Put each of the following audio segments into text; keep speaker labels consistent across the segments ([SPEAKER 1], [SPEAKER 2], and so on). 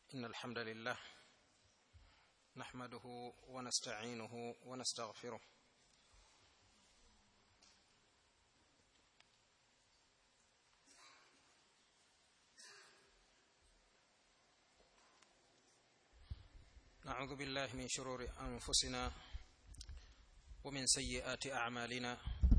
[SPEAKER 1] إن الحمد لله نحمده ونستعينه ونستغفره نعوذ بالله من شرور أنفسنا ومن سيئات أعمالنا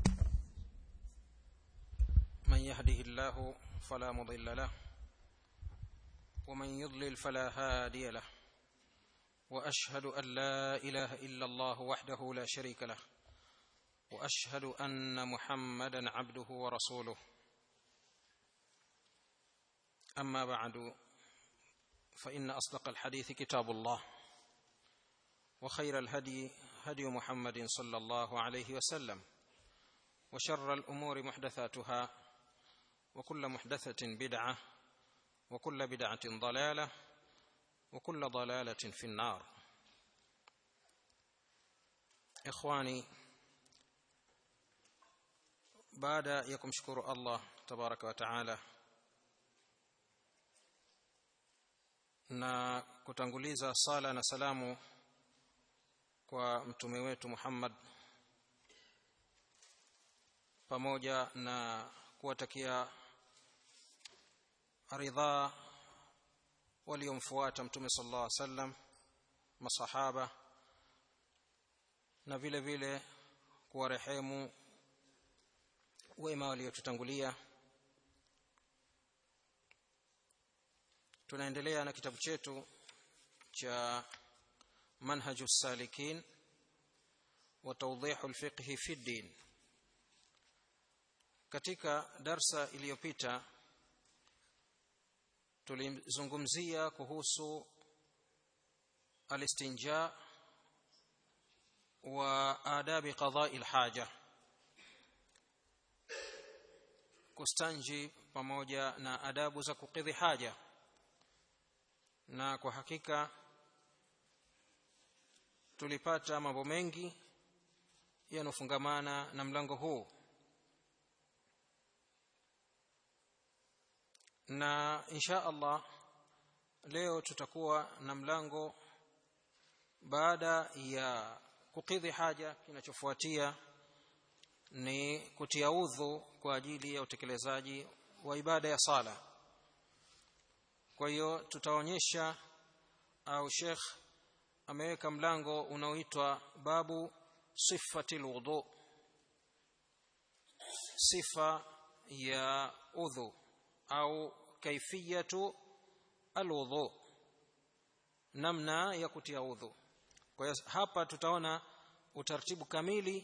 [SPEAKER 1] من يهده الله فلا مضل له ومن يضلل فلا هادي له واشهد ان لا اله الا الله وحده لا شريك له واشهد ان محمدا عبده ورسوله اما بعد فان اصدق الحديث كتاب الله وخير الهدي هدي محمد صلى الله عليه وسلم وشر الامور محدثاتها وكل محدثه بدعه وكل بدعه ضلاله وكل ضلاله في النار اخواني baada ya kumshukuru Allah tabaraka wa taala na kutanguliza sala na salamu kwa mtume wetu Muhammad pamoja na kuwatakia ridhaa waliomfuata mtume sallallahu alaihi wasallam masahaba na vile vile kuwarehemu wema waliotutangulia tunaendelea na kitabu chetu cha manhaju salikin wa tawdihu alfiqh fi din katika darsa iliyopita tulizungumzia kuhusu alistinja wa adabi qada'i alhaja kustanji pamoja na adabu za kukidhi haja na kwa hakika tulipata mambo mengi yanofungamana na mlango huu na insha Allah leo tutakuwa na mlango baada ya kukidhi haja kinachofuatia ni kutia udhu kwa ajili ya utekelezaji wa ibada ya sala kwa hiyo tutaonyesha au Sheikh ameweka mlango unaoitwa babu sifati alwudu sifa ya udhu au kaifiyatu alwudu namna ya kutia udhu kwa hiyo hapa tutaona utaratibu kamili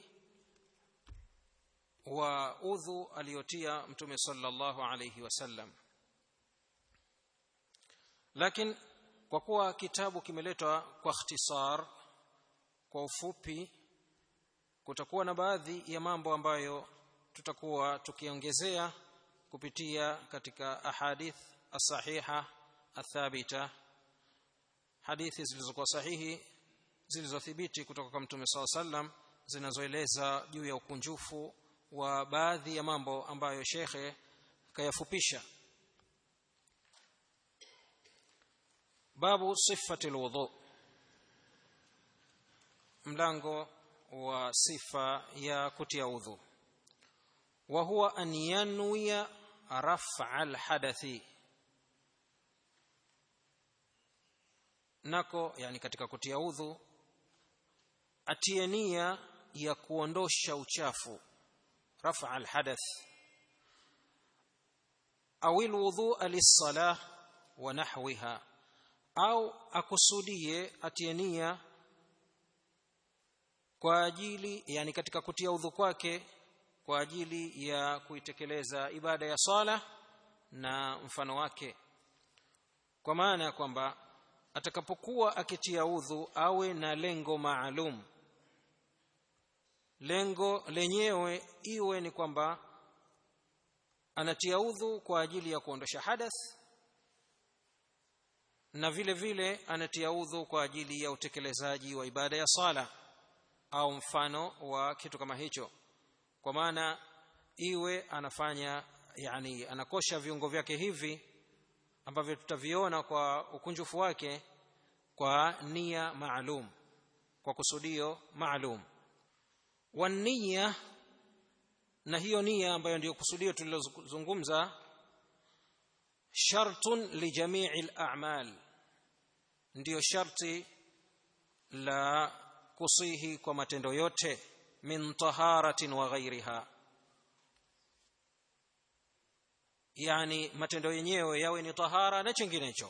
[SPEAKER 1] wa udhu aliyotia mtume sallallahu alayhi wasallam lakini kwa kuwa kitabu kimeletwa kwa ikhtisar kwa ufupi kutakuwa na baadhi ya mambo ambayo tutakuwa tukiongezea kupitia katika ahadith as-sahiha athabita hadithi zilizokuwa sahihi zilizothibiti kutoka kwa mtume SAW sallam zinazoeleza juu ya ukunjufu wa baadhi ya mambo ambayo shekhe kayafupisha babu sifati alwudu mlango wa sifa ya kutia udhu wa huwa an yanwiya raf'a alhadathi nako yani katika kutia udhu atie nia ya kuondosha uchafu raf'a alhadath au alwudu lis-salah wa nahwiha au akusudie atie nia kwa ajili yani katika kutia udhu kwake kwa ajili ya kuitekeleza ibada ya swala na mfano wake kwa maana ya kwamba atakapokuwa akitia udhu awe na lengo maalum lengo lenyewe iwe ni kwamba anatia udhu kwa ajili ya kuondosha hadath na vile vile anatia udhu kwa ajili ya utekelezaji wa ibada ya sala au mfano wa kitu kama hicho kwa maana iwe anafanya yani anakosha viungo vyake hivi ambavyo tutaviona kwa ukunjufu wake kwa nia maalum kwa kusudio maalum wania na hiyo nia ambayo ndiyo kusudio tulilozungumza shartun lijamii al-a'mal ndiyo sharti la kusihi kwa matendo yote min taharatin wa ghairiha yani matendo yenyewe yawe ni tahara na chinginecho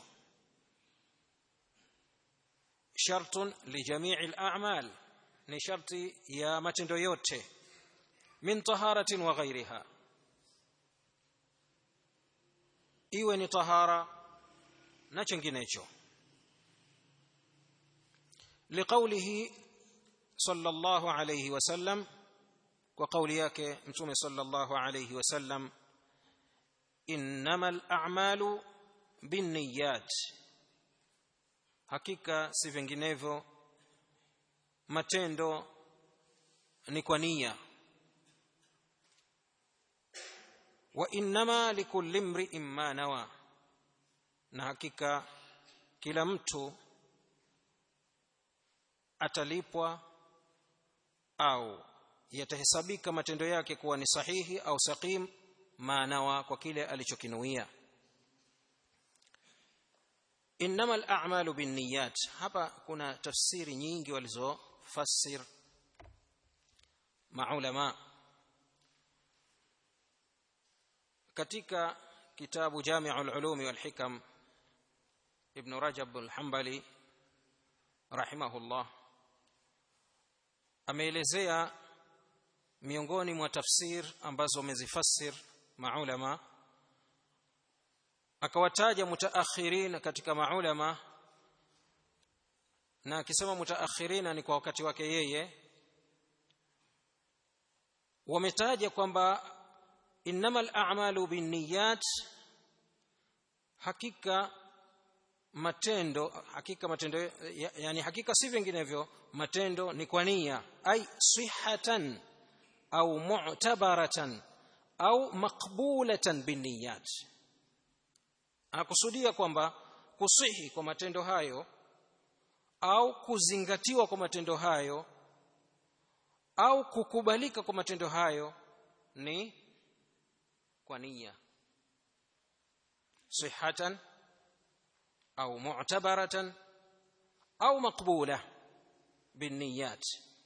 [SPEAKER 1] shartun lijamii al-a'mal ni sharti ya matendo yote min taharatin wa ghairiha iwe ni tahara na chinginecho لقوله صلى الله عليه وسلم وقول yake mtume صلى الله عليه وسلم انما الاعمال بالنيات hakika si vinginevyo matendo ni kwa nia wa innama likulli imri'in ma nawa na hakika kila mtu atalipwa au yatahesabika matendo yake kuwa ni sahihi au saqim maanawa kwa kile alichokinuia innama al-a'malu binniyat hapa kuna tafsiri nyingi walizofasir maulama katika kitabu Jami'ul Ulumi wal Hikam Ibn Rajab al-Hanbali rahimahullah ameelezea miongoni mwa tafsir ambazo wamezifasir maulama akawataja mutaakhirin katika maulama na akisema mutaakhirina ni kwa wakati wake yeye wametaja kwamba innamal a'malu binniyat hakika matendo hakika matendo yani hakika si vinginevyo matendo ni kwa nia ai sihatan au mu'tabaratan au maqbulatan binniyat anakusudia kwamba kusihi kwa matendo hayo au kuzingatiwa kwa matendo hayo au kukubalika kwa matendo hayo ni kwa nia sihatan au mu'tabaratan au maqbula binniyat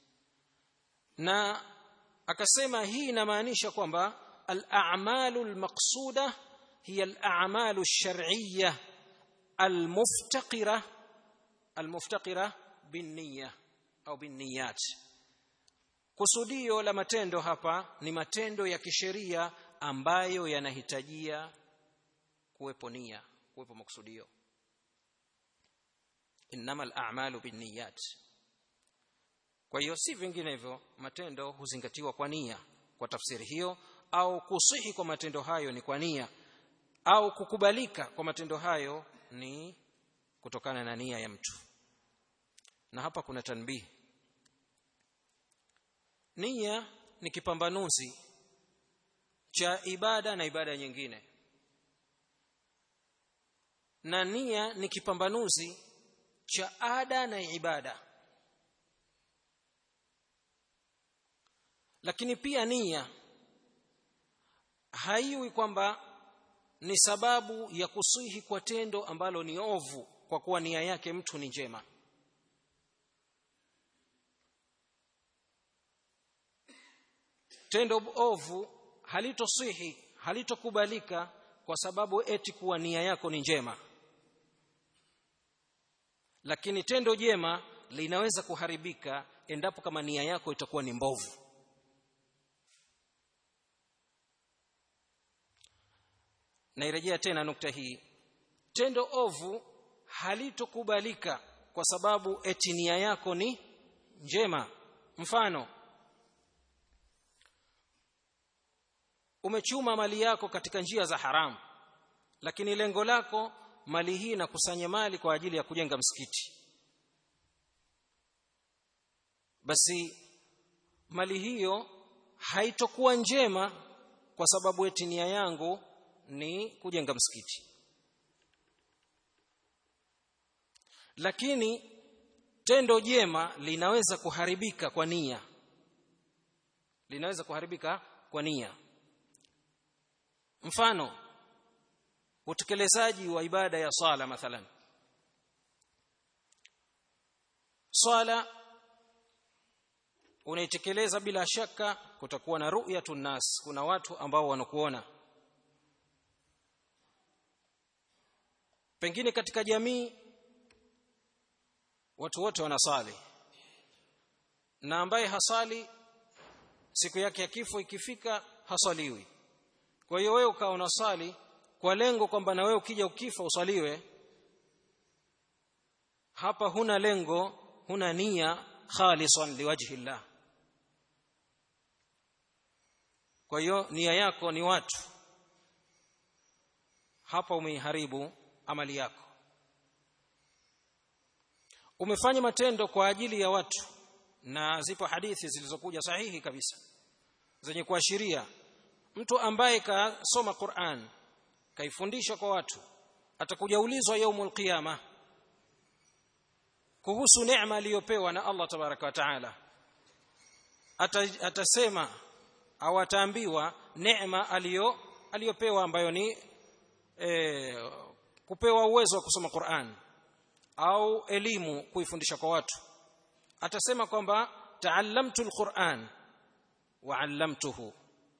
[SPEAKER 1] na akasema hii inamaanisha kwamba al-a'malu al-maqsuda hiya al-a'malu ash-shar'iyyah al-muftaqira al-muftaqira binniyya au binniyat kusudio la matendo hapa ni matendo ya kisheria ambayo yanahitajia kuwepo nia kuwepo makusudio innamal a'malu binniyat kwa hiyo si vinginevyo matendo huzingatiwa kwa nia kwa tafsiri hiyo au kusihi kwa matendo hayo ni kwa nia au kukubalika kwa matendo hayo ni kutokana na nia ya mtu na hapa kuna tanbihi nia ni kipambanuzi cha ibada na ibada nyingine na nia ni kipambanuzi cha ada na ibada lakini pia nia haiwi kwamba ni sababu ya kusihi kwa tendo ambalo ni ovu kwa kuwa nia yake mtu ni njema tendo ovu halitosihi halitokubalika kwa sababu eti kuwa nia yako ni njema lakini tendo jema linaweza kuharibika endapo kama nia yako itakuwa ni mbovu nairejea tena nukta hii tendo ovu halitokubalika kwa sababu eti nia yako ni njema mfano umechuma mali yako katika njia za haramu lakini lengo lako mali hii na kusanya mali kwa ajili ya kujenga msikiti basi mali hiyo haitokuwa njema kwa sababu eti nia yangu ni kujenga msikiti lakini tendo jema linaweza kuharibika kwa nia linaweza kuharibika kwa nia mfano utekelezaji wa ibada ya sala mathalan swala unaitekeleza bila shaka kutakuwa na ru'yatun nas kuna watu ambao wanakuona pengine katika jamii watu wote wanasali na ambaye hasali siku yake ya kifo ikifika hasaliwi kwa hiyo wewe ukawa unasali kwa lengo kwamba na wewe ukija ukifa usaliwe hapa huna lengo huna nia khalisan liwajhi llah kwa hiyo nia yako ni watu hapa umeiharibu amali yako umefanya matendo kwa ajili ya watu na zipo hadithi zilizokuja sahihi kabisa zenye kuashiria mtu ambaye kasoma Qur'an kaifundisha kwa watu atakuja ulizwa yaumul qiyama kuhusu neema aliyopewa na Allah tabaraka wa taala atasema au ataambiwa neema aliyo aliyopewa ambayo ni e, kupewa uwezo wa kusoma Qur'an au elimu kuifundisha kwa watu atasema kwamba taallamtu alquran wa 'allamtuhu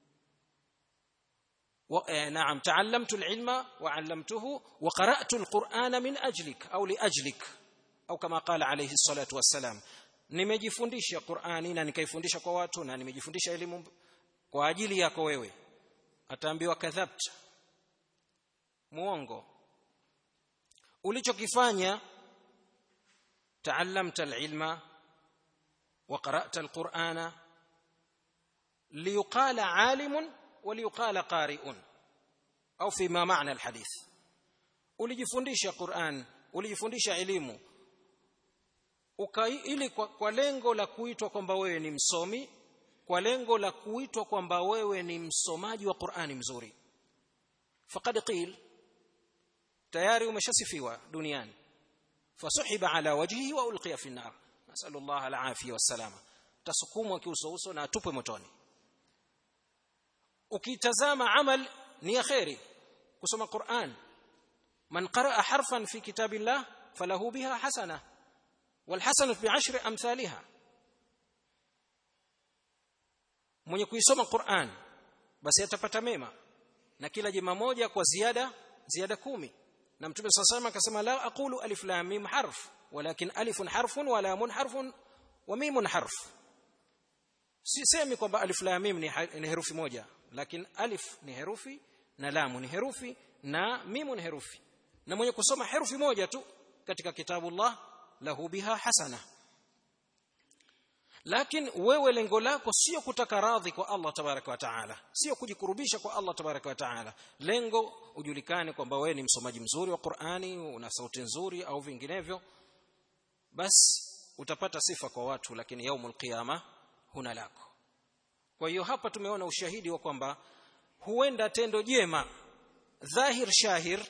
[SPEAKER 1] نعم تعلمت العلم وعلمته وقرأت القرآن من أجلك أو لأجلك أو كما قال عليه الصلاة والسلام nimejifundisha Qur'ani na nikaifundisha kwa watu na nimejifundisha elimu kwa ajili yako wewe ataambiwa kadhabta muongo ulichokifanya taallamta alilma wa qara'ta alqur'ana liyuqala alimun وليقال قارئ au فيما معنى الحديث ulijifundisha Qur'an ulijifundisha elimu ili kwa, kwa lengo la kuitwa kwamba wewe ni msomi kwa lengo la kuitwa kwamba wewe ni msomaji wa Qur'ani mzuri faqad qil tayari umeshasifiwa duniani fasuhiba ala wajhihi wa ulqiya fi an-nar nasallallahu al-afiyah was-salama tasukumwa kiuso uso na atupwe motoni ukitazama amal ni ya khairi kusoma Qur'an man qaraa harfan fi kitabillah falahu biha hasana wal hasanatu bi'ashri amthaliha mwenye kuisoma Qur'an basi atapata mema na kila jema moja kwa ziada ziada kumi na mtume sasa akasema la aqulu alif lam mim harf walakin alifun harfun wa lamun harfun wa mimun harf sisemi kwamba alif lam mim ni herufi moja lakini alif ni herufi na lamu ni herufi na mimu ni herufi na mwenye kusoma herufi moja tu katika kitabullah lahu biha hasana lakini wewe lengo lako sio kutaka radhi kwa Allah tabaraka wa taala sio kujikurubisha kwa Allah tabaraka wa taala lengo ujulikane kwamba wewe ni msomaji mzuri wa Qur'ani una sauti nzuri au vinginevyo basi utapata sifa kwa watu lakini yaumul qiyama huna lako kwa hiyo hapa tumeona ushahidi wa kwamba huenda tendo jema dhahir shahir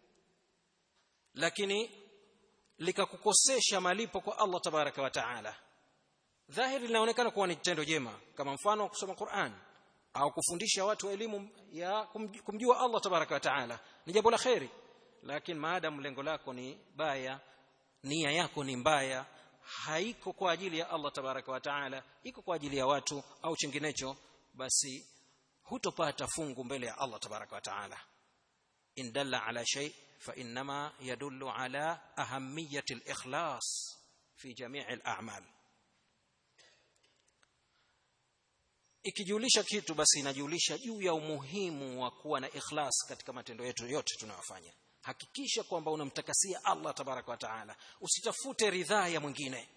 [SPEAKER 1] lakini likakukosesha malipo kwa Allah tabaraka wa taala dhahiri linaonekana kuwa ni tendo jema kama mfano kusoma Qur'an au kufundisha watu elimu ya kumjua Allah tabaraka wa taala ni jambo la khairi lakini maadamu lengo lako ni baya nia yako ni mbaya haiko kwa ajili ya Allah tabaraka wa taala iko kwa ajili ya watu au chinginecho basi hutopata fungu mbele ya Allah tabaraka wa taala in dalla ala shay fa inma yadullu ala ahamiyati al-ikhlas fi jami' al-a'mal ikijulisha kitu basi inajulisha juu ya umuhimu wa kuwa na ikhlas katika matendo yetu yote tunayofanya hakikisha kwamba unamtakasia Allah tabaraka wa taala usitafute ridhaa ya mwingine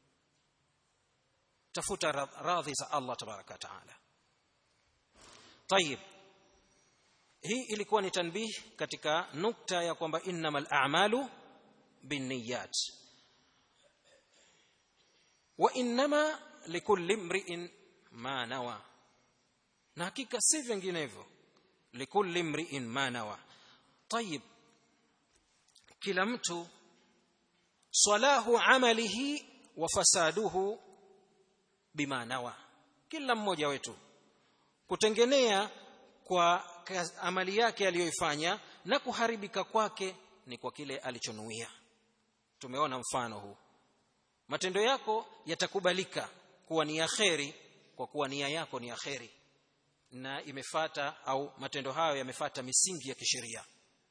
[SPEAKER 1] tafuta radhi za Allah tabaraka wa taala طيب hii ilikuwa ni tanbih katika nukta ya kwamba innamal a'malu binniyat wa innama likulli imri'in ma nawa na hakika si vinginevyo likulli imri'in ma nawa طيب kila mtu salahu amalihi wa fasaduhu bima nawa kila mmoja wetu kutengenea kwa amali yake aliyoifanya na kuharibika kwake ni kwa kile alichonuia tumeona mfano huu matendo yako yatakubalika kuwa ni ya kheri kwa kuwa nia yako ni ya kheri na imefata au matendo hayo yamefata misingi ya kisheria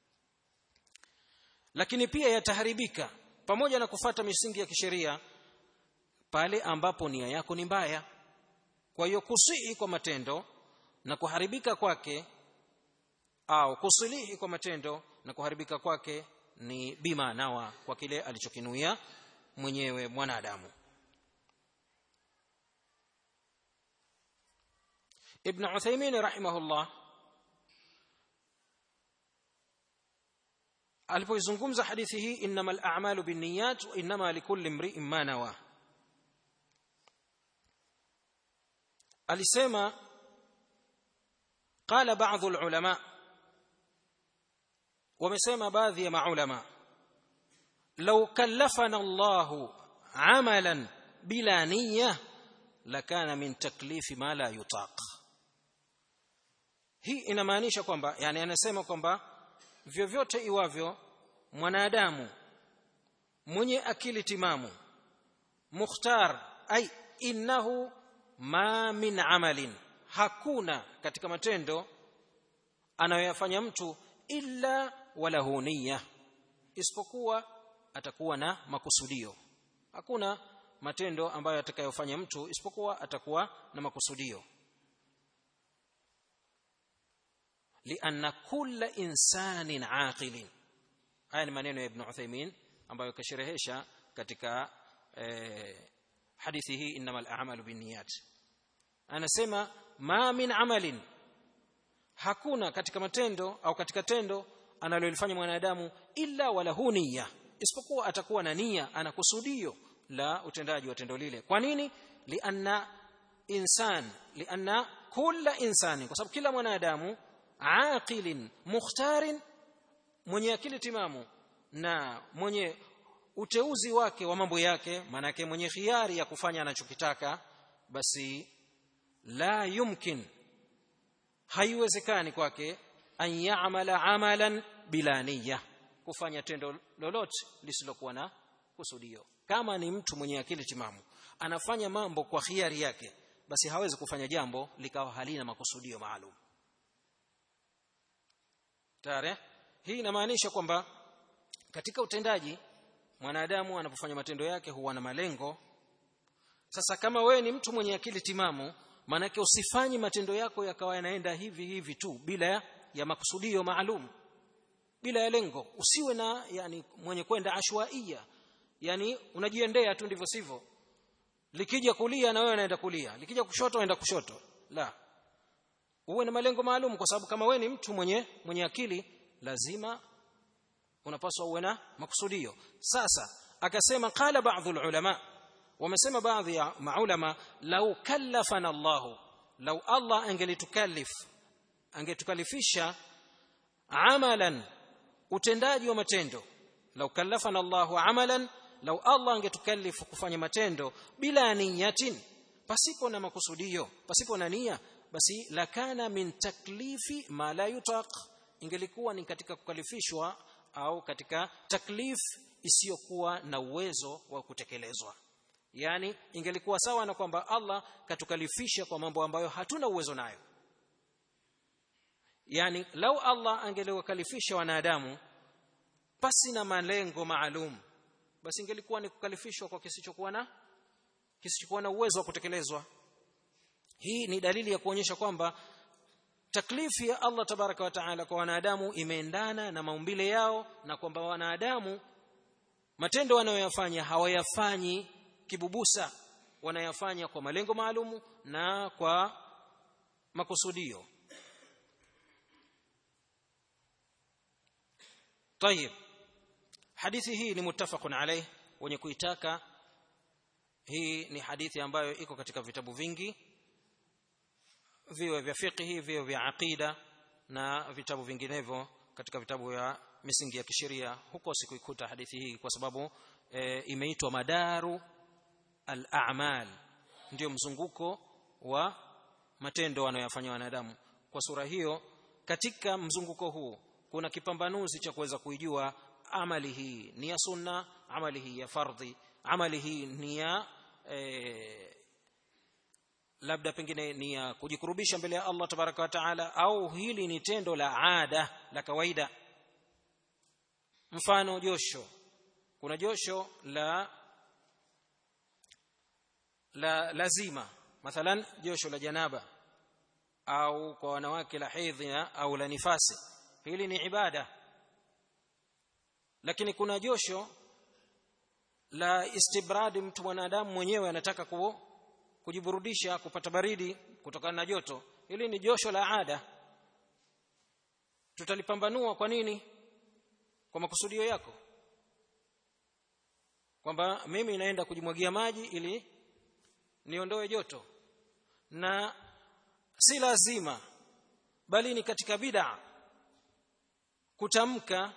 [SPEAKER 1] lakini pia yataharibika pamoja na kufata misingi ya kisheria pale ambapo nia yako ni mbaya kwa hiyo kusii kwa matendo na kuharibika kwake au kusilihi kwa matendo na kuharibika kwake ni bima nawa kwa kile alichokinuia mwenyewe mwanadamu ibn Uthaymeen rahimahullah alipoizungumza hadithi hii innamal a'malu binniyat wa innama likulli imri'in ma nawa alisema qala ba'dhu ulama wamesema baadhi ya maulama law kallafana Allahu amalan bila niyya lakana min taklifi ma la yutaq hii inamaanisha kwamba yani anasema kwamba vyovyote iwavyo mwanadamu mwenye akili timamu mukhtar ai innahu ma min amalin hakuna katika matendo anayoyafanya mtu illa walahu niyya isipokuwa atakuwa na makusudio hakuna matendo ambayo atakayofanya mtu isipokuwa atakuwa na makusudio lianna kulla insanin aqilin haya ni maneno ya ibn Uthaymeen ambayo kasherehesha katika eh, hadithi hii innamal a'malu binniyat anasema ma min amalin hakuna katika matendo au katika tendo analolifanya mwanadamu illa walahu niyya isipokuwa atakuwa na nia ana kusudio la utendaji wa tendo lile kwa nini lianna insan lianna kulla insani kwa sababu kila mwanadamu aqilin mukhtarin mwenye akili timamu na mwenye uteuzi wake wa mambo yake manake mwenye khiari ya kufanya anachokitaka basi la yumkin haiwezekani kwake an ya'mala amalan bila niyya kufanya tendo lolote lisilokuwa na kusudio kama ni mtu mwenye akili timamu anafanya mambo kwa khiari yake basi hawezi kufanya jambo likawa halina makusudio maalum tare hii inamaanisha kwamba katika utendaji mwanadamu anapofanya matendo yake huwa na malengo sasa kama wewe ni mtu mwenye akili timamu maanake usifanyi matendo yako yakawa yanaenda hivi hivi tu bila ya makusudio maalum bila ya lengo usiwe na yani mwenye kwenda ashwaia yani unajiendea tu ndivyo sivyo likija kulia na wewe unaenda kulia likija kushoto unaenda kushoto la uwe na malengo maalum kwa sababu kama wewe ni mtu mwenye mwenye akili lazima unapaswa uwe na makusudio sasa akasema qala baadhi ulama wamesema baadhi ya maulama lau kallafana Allah lau Allah angelitukallif angetukalifisha amalan utendaji wa matendo lau kallafana Allahu amalan lau Allah angetukallifu kufanya matendo bila niyatin pasipo na makusudio pasipo na nia basi lakana min taklifi ma la yutaq ingelikuwa ni katika kukalifishwa au katika taklif isiyokuwa na uwezo wa kutekelezwa yani ingelikuwa sawa na kwamba Allah katukalifisha kwa mambo ambayo hatuna uwezo nayo yani lau Allah angeliwakalifisha wanadamu pasi na malengo maalum basi ingelikuwa ni kukalifishwa kwa kisichokuwa na kisichokuwa na uwezo wa kutekelezwa hii ni dalili ya kuonyesha kwamba taklifi ya Allah tabaraka wa taala kwa wanadamu imeendana na maumbile yao na kwamba wanadamu matendo wanayoyafanya hawayafanyi kibubusa wanayafanya kwa malengo maalumu na kwa makusudio طيب hadithi hii ni muttafaqun alayh wenye kuitaka hii ni hadithi ambayo iko katika vitabu vingi viwe vya fiqhi viwe vya aqida na vitabu vinginevyo katika vitabu vya misingi ya kisheria huko sikuikuta hadithi hii kwa sababu e, imeitwa madaru al-a'mal ndio mzunguko wa matendo wanayofanya wanadamu kwa sura hiyo katika mzunguko huu kuna kipambanuzi cha kuweza kuijua amali hii ni ya sunna amali hii ya fardhi amali hii ni ya e, labda pengine ni ya kujikurubisha mbele ya Allah tabaraka wa taala au hili ni tendo la ada la kawaida mfano josho kuna josho la la lazima mathalan josho la janaba au kwa wanawake la hedhi au la nifasi hili ni ibada lakini kuna josho la istibradi mtu mwanadamu mwenyewe anataka ku, kujiburudisha kupata baridi kutokana na joto hili ni josho la ada tutalipambanua kwa nini kwa makusudio yako kwamba mimi naenda kujimwagia maji ili niondoe joto na si lazima bali ni katika bid'a kutamka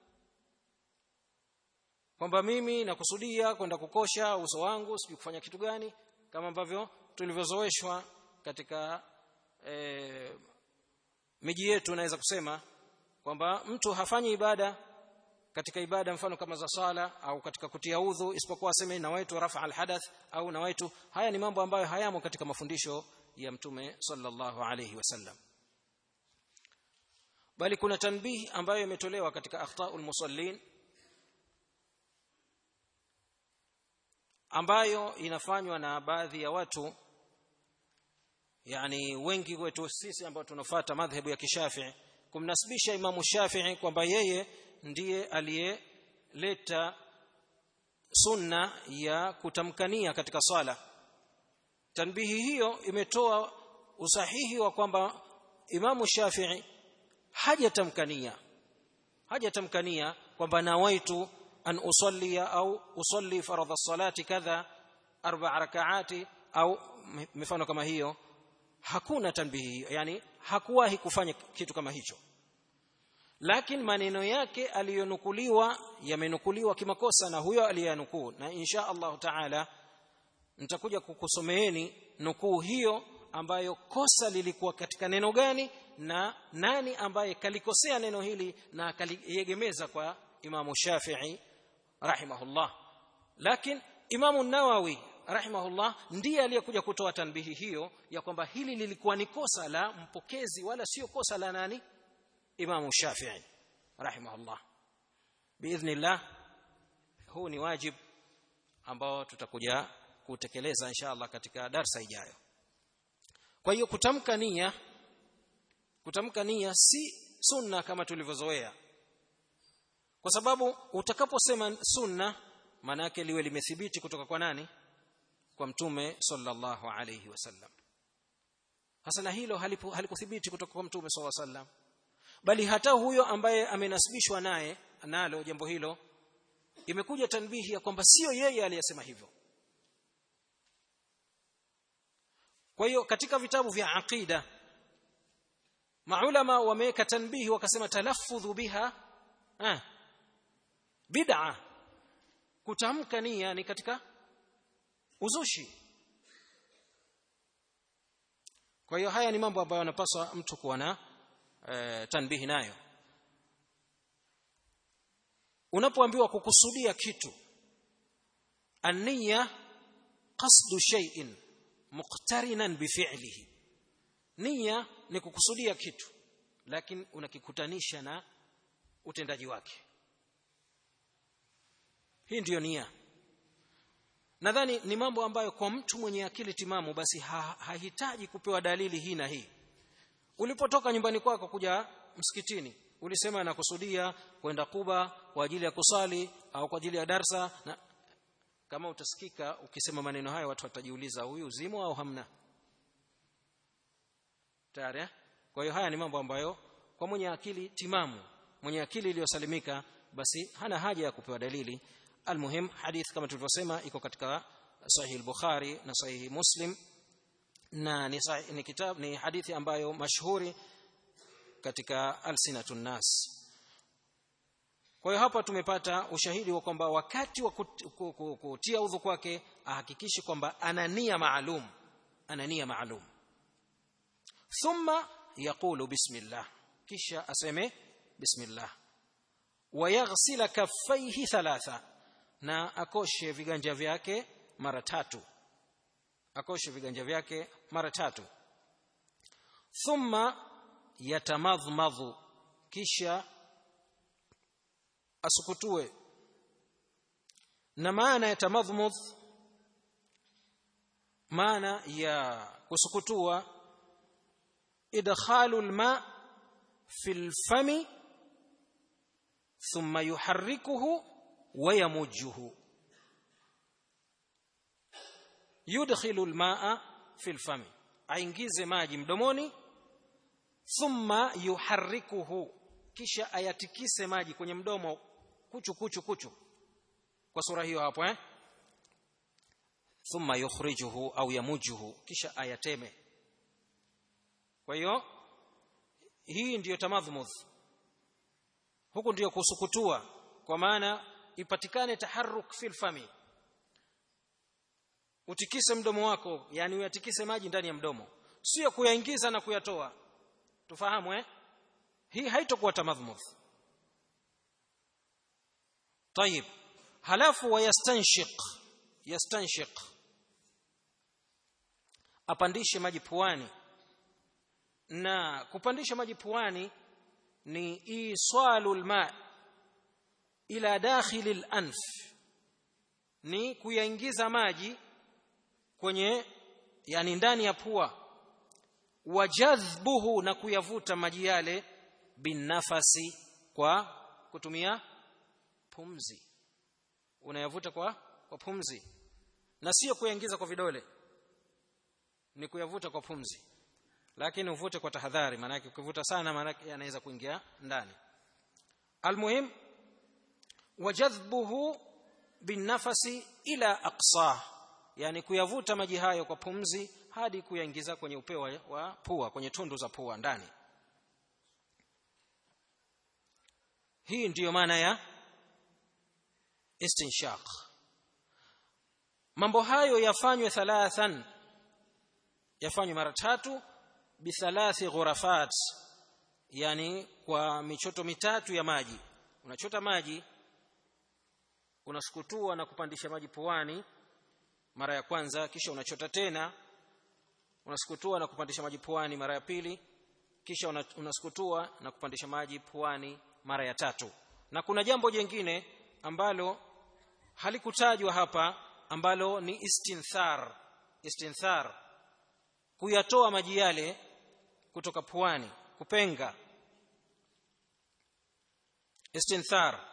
[SPEAKER 1] kwamba mimi nakusudia kwenda kukosha uso wangu sijui kufanya kitu gani kama ambavyo tulivyozoeshwa katika e, miji yetu naweza kusema kwamba mtu hafanyi ibada katika ibada mfano kama za sala au katika kutia udhu isipokuwa aseme nawaitu rafa alhadath au nawaitu haya ni mambo ambayo hayamo katika mafundisho ya mtume sallallahu alayhi wasallam bali kuna tanbih ambayo imetolewa katika akhtaul musallin ambayo inafanywa na baadhi ya watu yani wengi wetu sisi ambao tunafuata madhhabu ya kishafii kumnasibisha imamu shafii kwamba yeye ndiye aliyeleta sunna ya kutamkania katika swala tanbihi hiyo imetoa usahihi wa kwamba imamu shafii hajatamkania hajatamkania kwamba nawaitu an usallia au usalli faradha salati kadha arba rakaati au mifano kama hiyo hakuna tanbihi yani hakuwahi kufanya kitu kama hicho lakini maneno yake aliyonukuliwa yamenukuliwa kimakosa na huyo aliyanukuu na insha Allah taala nitakuja kukusomeeni nukuu hiyo ambayo kosa lilikuwa katika neno gani na nani ambaye kalikosea neno hili na kaliegemeza kwa Imamu Shafi'i rahimahullah lakini Imamu Nawawi rahimahullah ndiye aliyekuja kutoa tanbihi hiyo ya kwamba hili lilikuwa ni kosa la mpokezi wala sio kosa la nani Imamu Shafi'i rahimahullah biidhnillah huu ni wajib ambao tutakuja kutekeleza inshallah katika darsa ijayo kwa hiyo kutamka nia kutamka nia si sunna kama tulivyozoea kwa sababu utakaposema sunna maana yake liwe limethibiti kutoka kwa nani kwa mtume sallallahu alayhi wasallam hasa na hilo halikuthibiti kutoka kwa mtume sallallahu alayhi wasallam bali hata huyo ambaye amenasibishwa naye nalo jambo hilo imekuja tanbihi ya kwamba sio yeye aliyesema hivyo kwa hiyo katika vitabu vya aqida maulama wameweka tanbihi wakasema talaffudhu biha eh, bid'a kutamka nia ni katika uzushi kwa hiyo haya ni mambo ambayo anapaswa mtu kuwa na e, tanbihi nayo unapoambiwa kukusudia kitu ania qasdu shay'in muqtarinan bifi'lihi nia ni kukusudia kitu lakini unakikutanisha na utendaji wake hii ndiyo nia nadhani ni mambo ambayo kwa mtu mwenye akili timamu basi ha, hahitaji kupewa dalili hii na hii ulipotoka nyumbani kwako kuja msikitini ulisema nakusudia kwenda Kuba kwa ajili ya kusali au kwa ajili ya darsa na kama utasikika ukisema maneno hayo watu watajiuliza huyu zimo au hamna tayari kwa hiyo haya ni mambo ambayo kwa mwenye akili timamu mwenye akili iliyosalimika basi hana haja ya kupewa dalili almuhim hadith kama tulivyosema iko katika sahih al-bukhari na sahih muslim na ni, sahih, ni kitab ni hadithi ambayo mashhuri katika alsinatun nas kwa hiyo hapa tumepata ushahidi wa kwamba wakati wa kutia udhu kwake ahakikishe kwamba ana nia maalum ana nia maalum thumma yaqulu bismillah kisha aseme bismillah wayaghsila kaffaihi thalatha na akoshe viganja vyake mara tatu akoshe viganja vyake mara tatu thumma yatamadhmadhu kisha asukutue na maana ya tamadhmudh maana ya kusukutua idkhalu alma fi alfami thumma yuharrikuhu wa yamujjuhu yudkhilu almaa fi alfami aingize maji mdomoni thumma yuharrikuhu kisha ayatikise maji kwenye mdomo kuchu kuchu kuchu kwa sura hiyo hapo eh thumma yukhrijuhu au yamujuhu kisha ayateme kwa hiyo hii ndiyo tamadhmudh huku ndiyo kusukutua kwa maana ipatikane taharruk fil fami utikise mdomo wako yani uyatikise maji ndani ya mdomo sio kuyaingiza na kuyatoa tufahamu eh hii haitakuwa tamadhmudh طيب halafu wayastanshiq yastanshiq apandishe maji puani na kupandisha maji puani ni iswalu alma ila dakhili al-anf ni kuyaingiza maji kwenye yani ndani ya pua wajadhbuhu na kuyavuta maji yale binafasi kwa kutumia pumzi unayavuta kwa kwa pumzi na sio kuyaingiza kwa vidole ni kuyavuta kwa pumzi lakini uvute kwa tahadhari maana yake ukivuta sana maana yake yanaweza kuingia ndani almuhim wajadhbuhu binafasi ila aqsa yani kuyavuta maji hayo kwa pumzi hadi kuyaingiza kwenye upeo wa pua kwenye tundu za pua ndani hii ndiyo maana ya istinshaq mambo hayo yafanywe thalathan yafanywe mara tatu bithalathi ghurafat yani kwa michoto mitatu ya maji unachota maji unasukutua na kupandisha maji puani mara ya kwanza kisha unachota tena unasukutua na kupandisha maji puani mara ya pili kisha unasukutua na kupandisha maji puani mara ya tatu na kuna jambo jingine ambalo halikutajwa hapa ambalo ni istinthar istinthar kuyatoa maji yale kutoka puani kupenga istinthar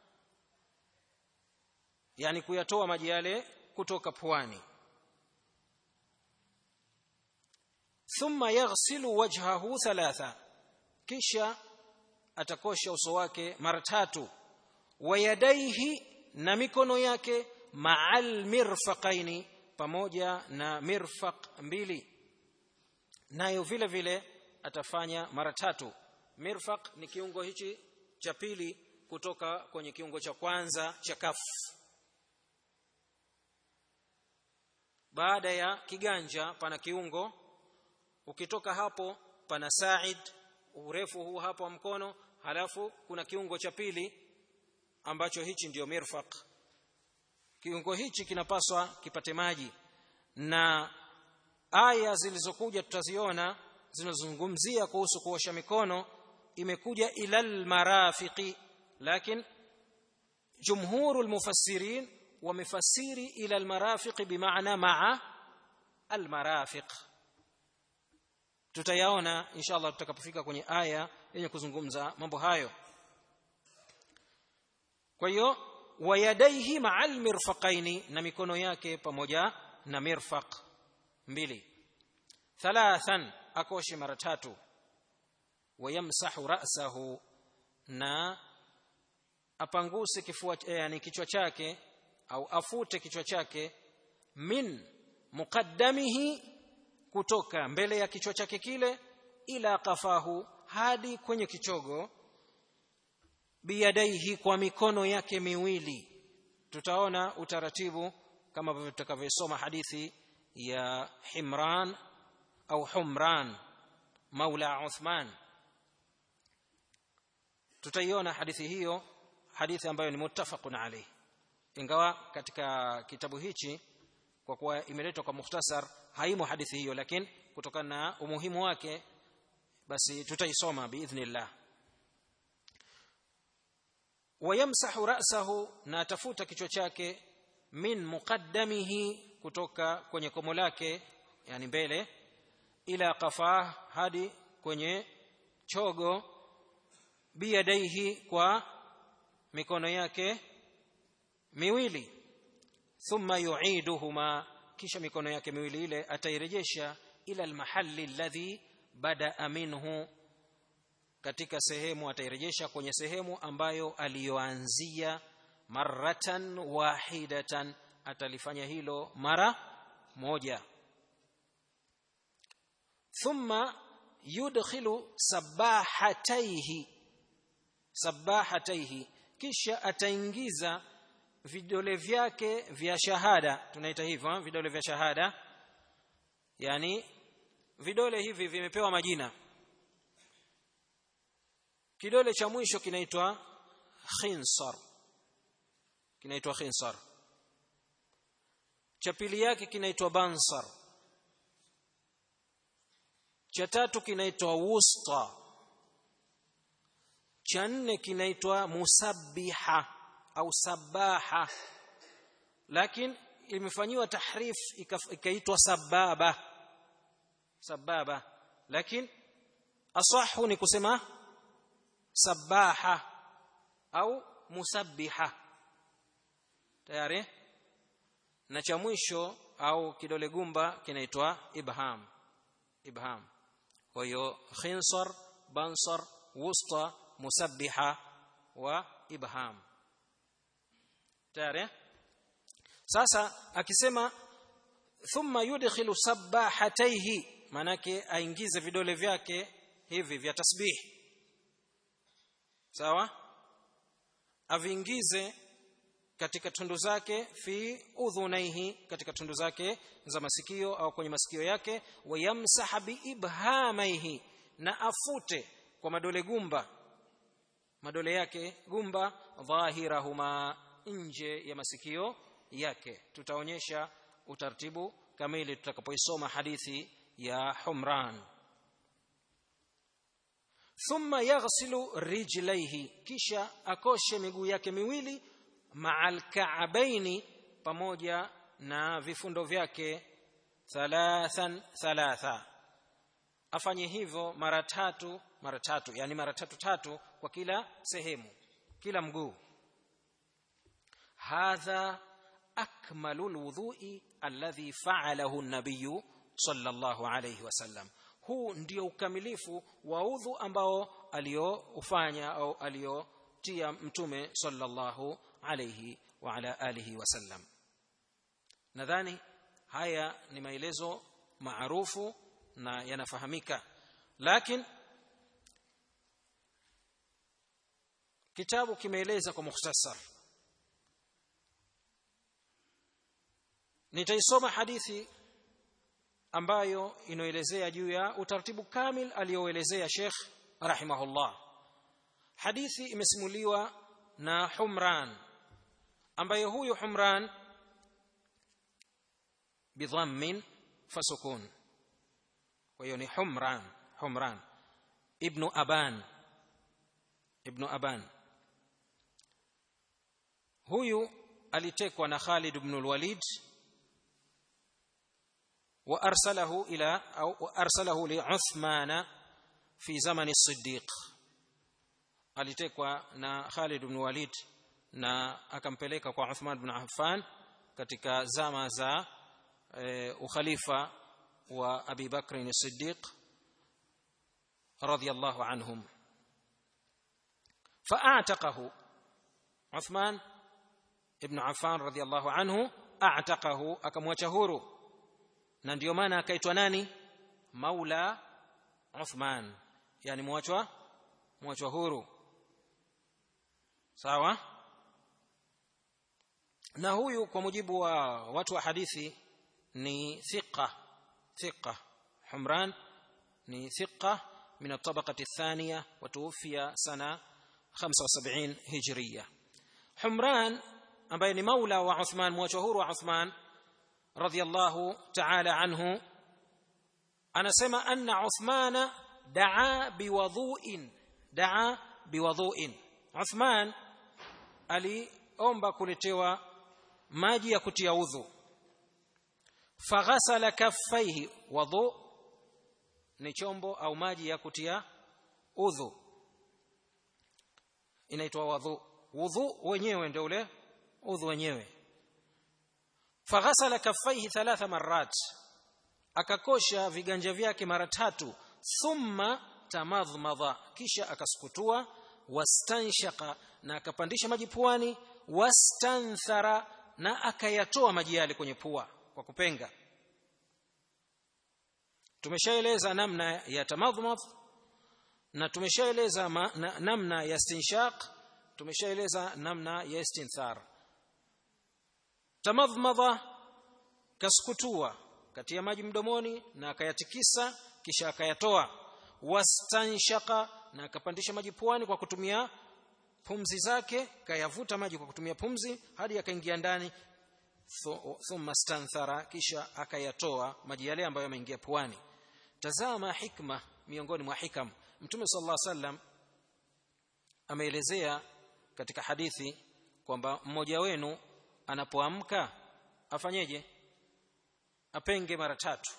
[SPEAKER 1] yani kuyatoa maji yale kutoka puani thumma yaghsilu wajhahu thalatha kisha atakosha uso wake mara tatu wayadaihi na mikono yake ma'al mirfaqaini pamoja na mirfaq mbili nayo vile vile atafanya mara tatu mirfaq ni kiungo hichi cha pili kutoka kwenye kiungo cha kwanza cha kafu baada ya kiganja pana kiungo ukitoka hapo pana sa'id urefu huu hapo wa mkono halafu kuna kiungo cha pili ambacho hichi ndiyo mirfaq kiungo hichi kinapaswa kipate maji na aya zilizokuja tutaziona zinazozungumzia kuhusu kuosha mikono imekuja ilal marafiqi lakini jumhurul mufassirin wamefasiri ila almarafiq bimaana maa almarafiq tutayaona inshallah tutakapofika kwenye aya yenye kuzungumza mambo hayo kwa hiyo wayadaihi maa almirfaqaini na mikono yake pamoja na mirfaq mbili thalathan akoshe mara tatu wayamsahu ra'sahu na apanguse kifua yani kichwa chake au afute kichwa chake min muqaddamihi kutoka mbele ya kichwa chake kile ila kafahu hadi kwenye kichogo biyadaihi kwa mikono yake miwili tutaona utaratibu kama ambavyo tutakavyosoma hadithi ya Himran au Humran maula Uthman tutaiona hadithi hiyo hadithi ambayo ni muttafaqun alayh ingawa katika kitabu hichi kwa kuwa imeletwa kwa mukhtasar haimo hadithi hiyo lakini kutokana na umuhimu wake basi tutaisoma biidhnillah wayamsahu ra'sahu na atafuta kichwa chake min muqaddamihi kutoka kwenye komo lake yani mbele ila qafah hadi kwenye chogo biyadaihi kwa mikono yake miwili thumma yu'iduhuma kisha mikono yake miwili ile atairejesha ila almahalli alladhi bada minhu katika sehemu atairejesha kwenye sehemu ambayo aliyoanzia maratan wahidatan atalifanya hilo mara moja thumma yudkhilu sabahataihi sabahataihi kisha ataingiza vidole vyake vya shahada tunaita hivyo vidole vya shahada yani vidole hivi vimepewa majina kidole cha mwisho kinaitwa khinsar kinaitwa khinsar cha pili yake kinaitwa bansar cha tatu kinaitwa wusta cha nne kinaitwa musabbiha au sabaha lakini imefanyiwa tahrif ikaitwa sababa sababa lakini asahu ni kusema sabaha au musabbiha tayari na cha mwisho au kidole gumba kinaitwa ibham ibham kwa hiyo khinsar bansar wusta musabbiha wa ibham tayari sasa akisema thumma yudkhilu sabahataihi manake aingize vidole vyake hivi vya tasbih sawa aviingize katika tundu zake fi udhunaihi katika tundu zake za masikio au kwenye masikio yake wayamsaha biibhamaihi na afute kwa madole gumba madole yake gumba dhahirahuma nje ya masikio yake tutaonyesha utaratibu kamili tutakapoisoma hadithi ya Humran thumma yaghsilu rijlaihi kisha akoshe miguu yake miwili ma'al ka'baini pamoja na vifundo vyake thalathan thalatha afanye hivyo mara tatu mara tatu yani mara tatu tatu kwa kila sehemu kila mguu hadha akmalu alwudhu'i alladhi fa'alahu an-nabiy sallallahu alayhi wasallam huu ndio ukamilifu wa udhu ambao alioufanya au aliotia mtume sallallahu alayhi wa ala alihi wasallam nadhani haya ni maelezo maarufu na yanafahamika lakini kitabu kimeeleza kwa mukhtasar nitaisoma hadithi ambayo inoelezea juu ya utaratibu kamil alioelezea Sheikh rahimahullah hadithi imesimuliwa na Humran ambaye huyu Humran bidhammin fasukun kwa hiyo ni Humran Humran ibn Aban ibn Aban huyu alitekwa na Khalid ibn al-Walid وارسله الى او ارسله لعثمان في زمن الصديق alitekwa na Khalid ibn Walid na akampeleka kwa Uthman ibn Affan katika zama za e, ukhalifa wa Abi Bakr as-Siddiq radiyallahu anhum fa'ataqahu Uthman ibn Affan radiyallahu anhu a'taqahu akamwacha huru na ndio maana akaitwa nani maula Uthman yani mwachwa mwachwa huru sawa na huyu kwa mujibu wa watu wa hadithi ni thiqa thiqa humran ni thiqa من الطبقة الثانية وتوفي سنة 75 هجرية حمران ambaye ni maula wa Uthman mwachahuru wa Uthman radhiyallahu ta'ala anhu anasema anna Uthman daa biwadhu'in daa biwadhu'in Uthman aliomba kuletewa maji ya kutia udhu faghasala kaffaihi wadhu ni chombo au maji ya kutia udhu inaitwa wadhu wudhu wenyewe ndio ule udhu wenyewe faghasala kaffaihi thalatha marrat akakosha viganja vyake mara tatu thumma tamadhmadha kisha akasukutua wastanshaka na akapandisha maji puani wastanthara na akayatoa maji yale kwenye pua kwa kupenga tumeshaeleza namna ya tamadhmadh na tumeshaeleza na, namna ya istinshaq tumeshaeleza namna ya istinthar tamadhmadha kasukutua katia maji mdomoni na akayatikisa kisha akayatoa wastanshaka na akapandisha maji puani kwa kutumia pumzi zake kayavuta maji kwa kutumia pumzi hadi yakaingia ndani thumma stanthara kisha akayatoa maji yale ambayo yameingia puani tazama hikma miongoni mwa hikam mtume sallallahu alaihi wasallam ameelezea katika hadithi kwamba mmoja wenu anapoamka afanyeje apenge mara tatu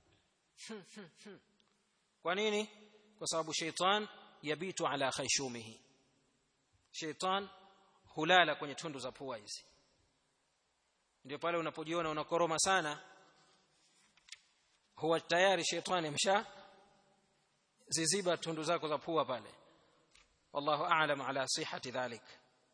[SPEAKER 1] kwa nini kwa sababu sheitan yabitu ala khayshumihi sheitan hulala kwenye tundu za pua hizi ndio pale unapojiona unakoroma sana huwa tayari shetani amsha ziziba tundu zako za pua pale wallahu a'lam ala sihhati dhalik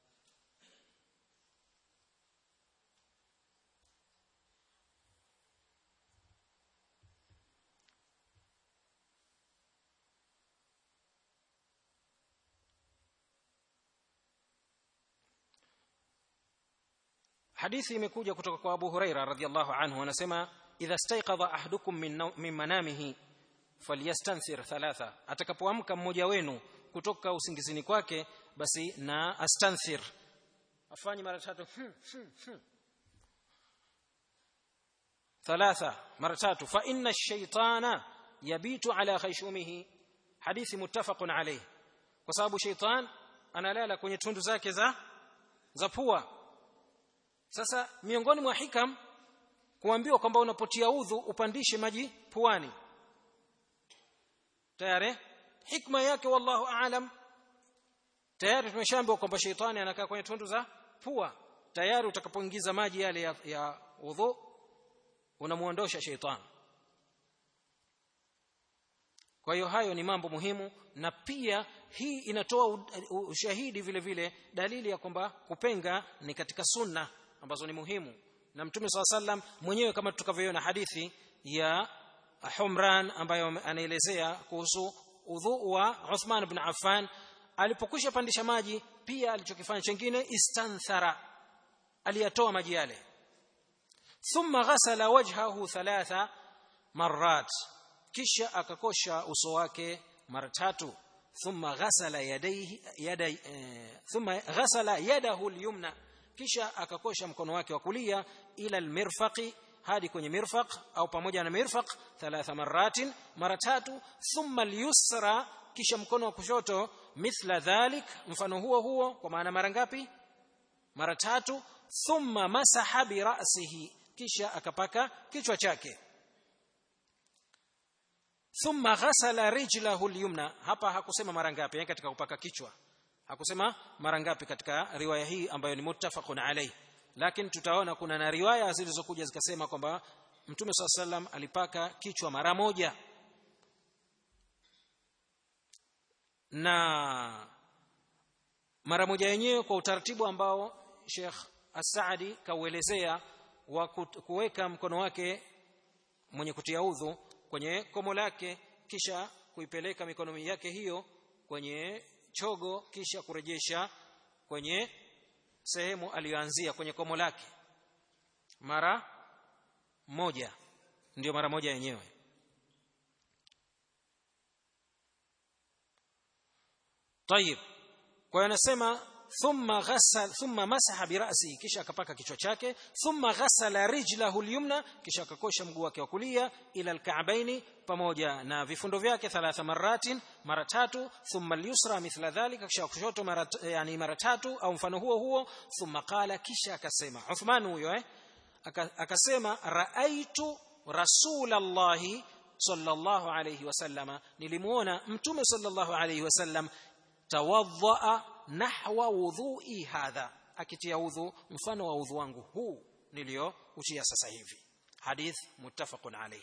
[SPEAKER 1] hadithi imekuja kutoka kwa Abu Huraira radhiallahu anhu anasema idha staiqadha ahadukum min, min manamihi falyastanthir thalatha atakapoamka mmoja wenu kutoka usingizini kwake basi na astanthir afanye mara tatu hmm, hmm, hmm. thalatha mara tatu fa inna ash-shaytana yabitu ala khayshumihi hadithi muttafaqun alayh kwa sababu shaytan analala kwenye tundu zake za za pua sasa miongoni mwa hikam kuambiwa kwamba unapotia udhu upandishe maji puani tayari hikma yake wallahu aalam tayari tumeshaambiwa kwamba sheitani anakaa kwenye tundu za pua tayari utakapoingiza maji yale ya, ya udhu unamuondosha sheitani kwa hiyo hayo ni mambo muhimu na pia hii inatoa ushahidi vile vile dalili ya kwamba kupenga ni katika sunna ambazo ni muhimu na mtume swalla sallam mwenyewe kama tutakavyoona hadithi ya Humran ambayo anaelezea kuhusu udhu wa Uthman ibn Affan alipokwisha pandisha maji pia alichokifanya chengine istanthara aliyatoa maji yale thumma ghasala wajhahu thalatha marrat kisha akakosha uso wake mara tatu thumma ghasala yadayhi yaday eh, thumma ghasala yadahu al-yumna kisha akakosha mkono wake wa kulia ila almirfaqi hadi kwenye mirfaq au pamoja na mirfaq thalatha maratin mara tatu thumma alyusra kisha mkono wa kushoto mithla dhalik mfano huo huo kwa maana mara ngapi mara tatu thumma masaha bi ra'sihi kisha akapaka kichwa chake thumma ghasala rijlahu alyumna hapa hakusema mara ngapi yani katika kupaka kichwa hakusema mara ngapi katika riwaya hii ambayo ni muttafaqun alayh lakini tutaona kuna na riwaya zilizokuja zikasema kwamba mtume swalla sallam alipaka kichwa mara moja na mara moja yenyewe kwa utaratibu ambao Sheikh As-Saadi kauelezea wa kuweka mkono wake mwenye kutia udhu kwenye komo lake kisha kuipeleka mikono yake hiyo kwenye chogo kisha kurejesha kwenye sehemu aliyoanzia kwenye komo lake mara moja ndio mara moja yenyewe طيب kwa hiyo anasema thumma ghasal thumma masaha birasi kisha akapaka kichwa chake thumma ghasala rijlahu alyumna kisha akakosha mguu wake wa kulia ila alka'baini pamoja na vifundo vyake thalatha maratin mara tatu thumma alyusra mithla dhalika kisha kushoto mara yani mara tatu au mfano huo huo thumma qala kisha akasema Uthman huyo eh akasema raaitu rasulallahi sallallahu alayhi wasallama nilimuona mtume sallallahu alayhi wasallam tawadhaa nahwa wudhui hadha akitia udhu mfano wa udhu wangu huu niliyoutia sasa hivi hadith muttafaqun alayh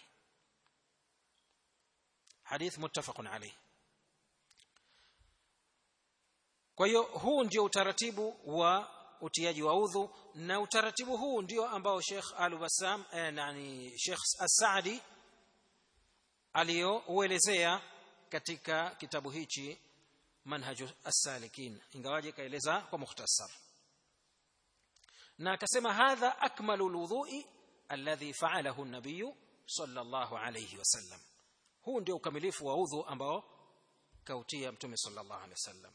[SPEAKER 1] hadith muttafaqun alayh kwa hiyo huu ndio utaratibu wa utiaji wa udhu na utaratibu huu ndio ambao Sheikh Al-Bassam eh, yani Sheikh As-Saadi aliyouelezea katika kitabu hichi manhaju as-salikin ingawaje kaeleza kwa mukhtasar na akasema hadha akmalu alwudhu'i alladhi fa'alahu an-nabiy sallallahu alayhi wasallam huu ndio ukamilifu wa udhu ambao kautia mtume sallallahu alayhi wasallam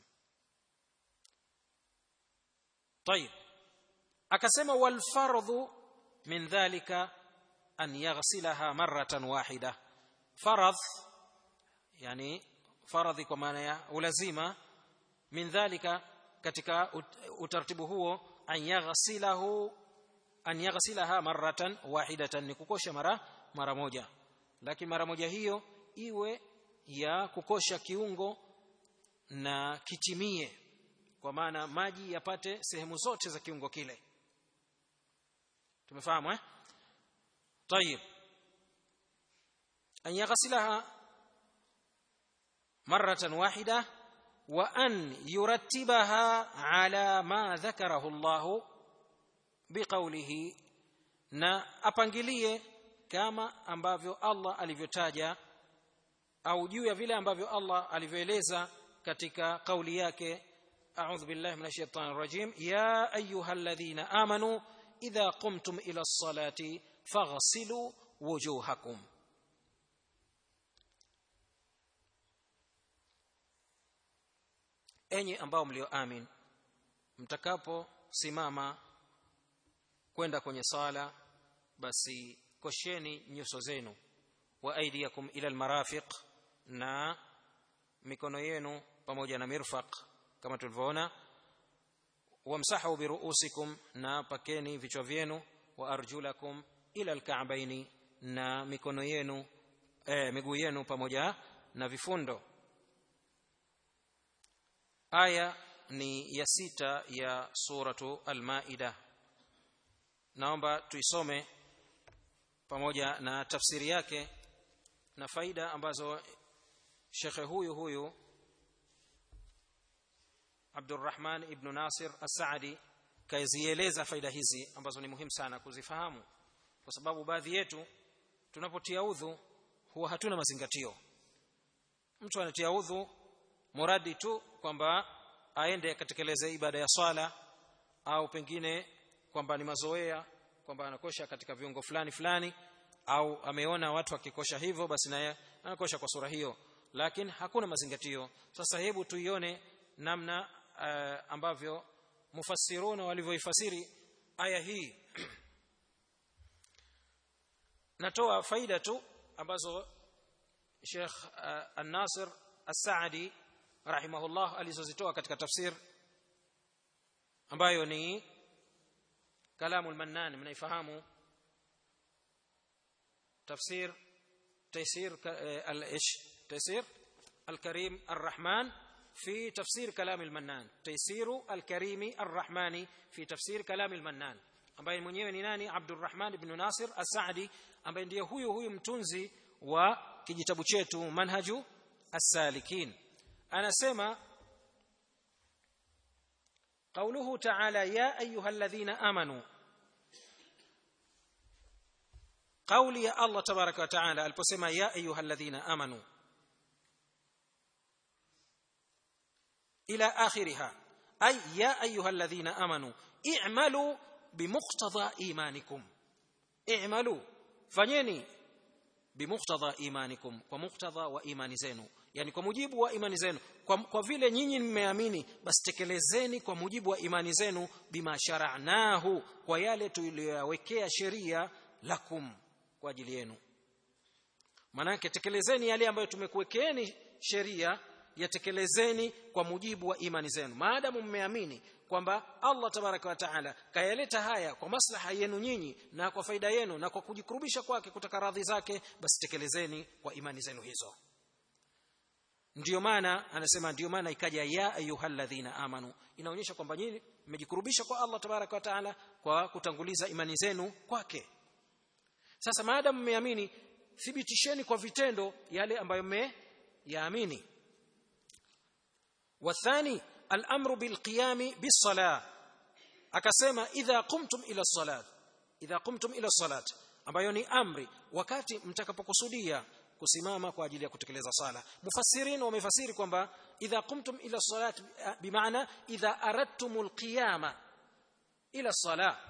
[SPEAKER 1] طيب akasema wal fardhu min dhalika an yaghsilaha marratan wahida faradh yani faradhi kwa maana ya ulazima min dhalika katika utaratibu huo an yaghsilahu an yaghsilaha marratan wahidatan ni kukosha mara mara moja lakini mara moja hiyo iwe ya kukosha kiungo na kitimie kwa maana maji yapate sehemu zote za kiungo kile tumefahamu eh طيب an yaghsilaha مرة واحدة وأن يرتبها على ما ذكره الله بقوله na apangilie kama ambavyo Allah alivyotaja au juu ya vile ambavyo Allah alivyoeleza katika kauli yake a'udhu billahi minash shaitani rajim ya ayyuhalladhina amanu idha qumtum ila as-salati faghsilu wujuhakum enyi ambao mlioamin mtakaposimama kwenda kwenye sala basi kosheni nyuso zenu wa aidiyakum ila almarafiq na mikono yenu pamoja na mirfaq kama tulivyoona wamsahu biruusikum na pakeni vichwa vyenu wa arjulakum ila alka'baini na mikono yenu eh, miguu yenu pamoja na vifundo aya ni ya sita ya suratu al-maida naomba tuisome pamoja na tafsiri yake na faida ambazo shekhe huyu huyu Abdurrahman ibn Nasir As-Saadi kaizieleza faida hizi ambazo ni muhimu sana kuzifahamu kwa sababu baadhi yetu tunapotia udhu huwa hatuna mazingatio mtu anatia udhu muradi tu kwamba aende akatekeleze ibada ya swala au pengine kwamba ni mazoea kwamba anakosha katika viungo fulani fulani au ameona watu wakikosha hivyo basi naye anakosha kwa sura hiyo lakini hakuna mazingatio sasa hebu tuione namna uh, ambavyo mufassiruna walivyoifasiri aya hii natoa faida tu ambazo Sheikh uh, An-Nasir As-Saadi rahimahullah alizozitoa katika tafsir ambayo ni kalamu al-Mannan mnaifahamu tafsir تيسير الايش تيسير الكريم الرحمن في تفسير كلام المنان تيسير الكريم الرحمن في تفسير كلام المنان ambaye mwenyewe ni nani Abdurrahman ibn Nasir As-Saadi ambaye ndiye huyu huyu mtunzi wa kijitabu chetu Manhaju As-Salikin anasema قوله تعالى يا ايها الذين امنوا قولي يا الله تبارك وتعالى aliposema ya ايها الذين امنوا الى اخرها ay ya ayuha alladhina amanu i'malu bimuqtada imanikum i'malu fanyeni bimuqtada imanikum kwa muqtada wa imani zenu yani kwa mujibu wa imani zenu kwa, kwa vile nyinyi mmeamini basi tekelezeni kwa mujibu wa imani zenu bima shara'nahu kwa yale tuliyoyawekea sheria lakum kwa ajili yenu manake tekelezeni yale ambayo tumekuwekeeni sheria yatekelezeni kwa mujibu wa imani zenu maadamu mmeamini kwamba Allah tabaraka wa taala kayaleta haya kwa maslaha yenu nyinyi na kwa faida yenu na kwa kujikurubisha kwake kutaka radhi zake basi tekelezeni kwa imani zenu hizo ndiyo maana anasema ndiyo maana ikaja ya ayyuhalladhina amanu inaonyesha kwamba nyinyi mmejikurubisha kwa Allah tabaraka wa taala kwa kutanguliza imani zenu kwake sasa maadamu mmeamini thibitisheni kwa vitendo yale ambayo mmeyaamini wathani al-amru bilqiyami bis-salah akasema idha qumtum ila salat idha qumtum ila salat ambayo ni amri wakati mtakapokusudia kusimama kwa ajili ya kutekeleza sala mufassirin wamefasiri kwamba idha qumtum ila salat bimaana idha aradtumul qiyama ila salah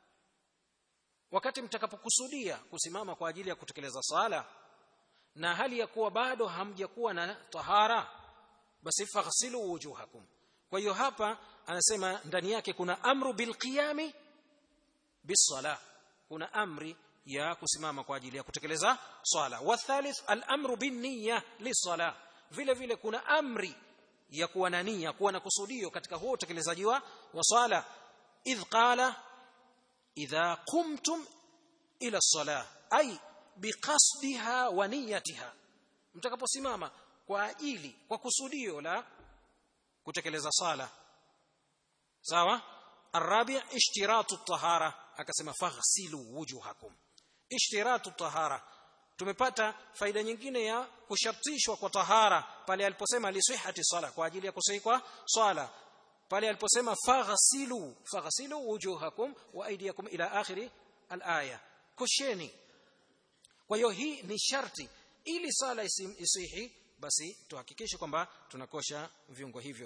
[SPEAKER 1] wakati mtakapokusudia kusimama kwa ajili ya kutekeleza sala na hali ya kuwa bado hamjakuwa na tahara basi faghsilu wujuhakum kwa hiyo hapa anasema ndani yake kuna amru bilqiyami bisala kuna amri ya kusimama kwa ajili ya kutekeleza swala wa thalith al-amru bin-niyya lis-sala vile vile kuna amri ya kuwa na nia kuwa na kusudio katika huo utekelezaji wa swala idh qala idha qumtum ila as-salah ay biqasdiha wa niyyatiha mtakaposimama kwa ajili kwa kusudio la kutekeleza sala sawa arabi ishtiratu tahara akasema faghsilu wujuhakum ishtiratu tahara tumepata faida nyingine ya kushartishwa kwa tahara pale aliposema lisihati sala kwa ajili ya kusahi kwa swala pale aliposema faghsilu faghsilu wujuhakum wa aydiyakum ila akhiri alaya kosheni kwa hiyo hii ni sharti ili sala isihi basi tuhakikishe kwamba tunakosha viungo hivyo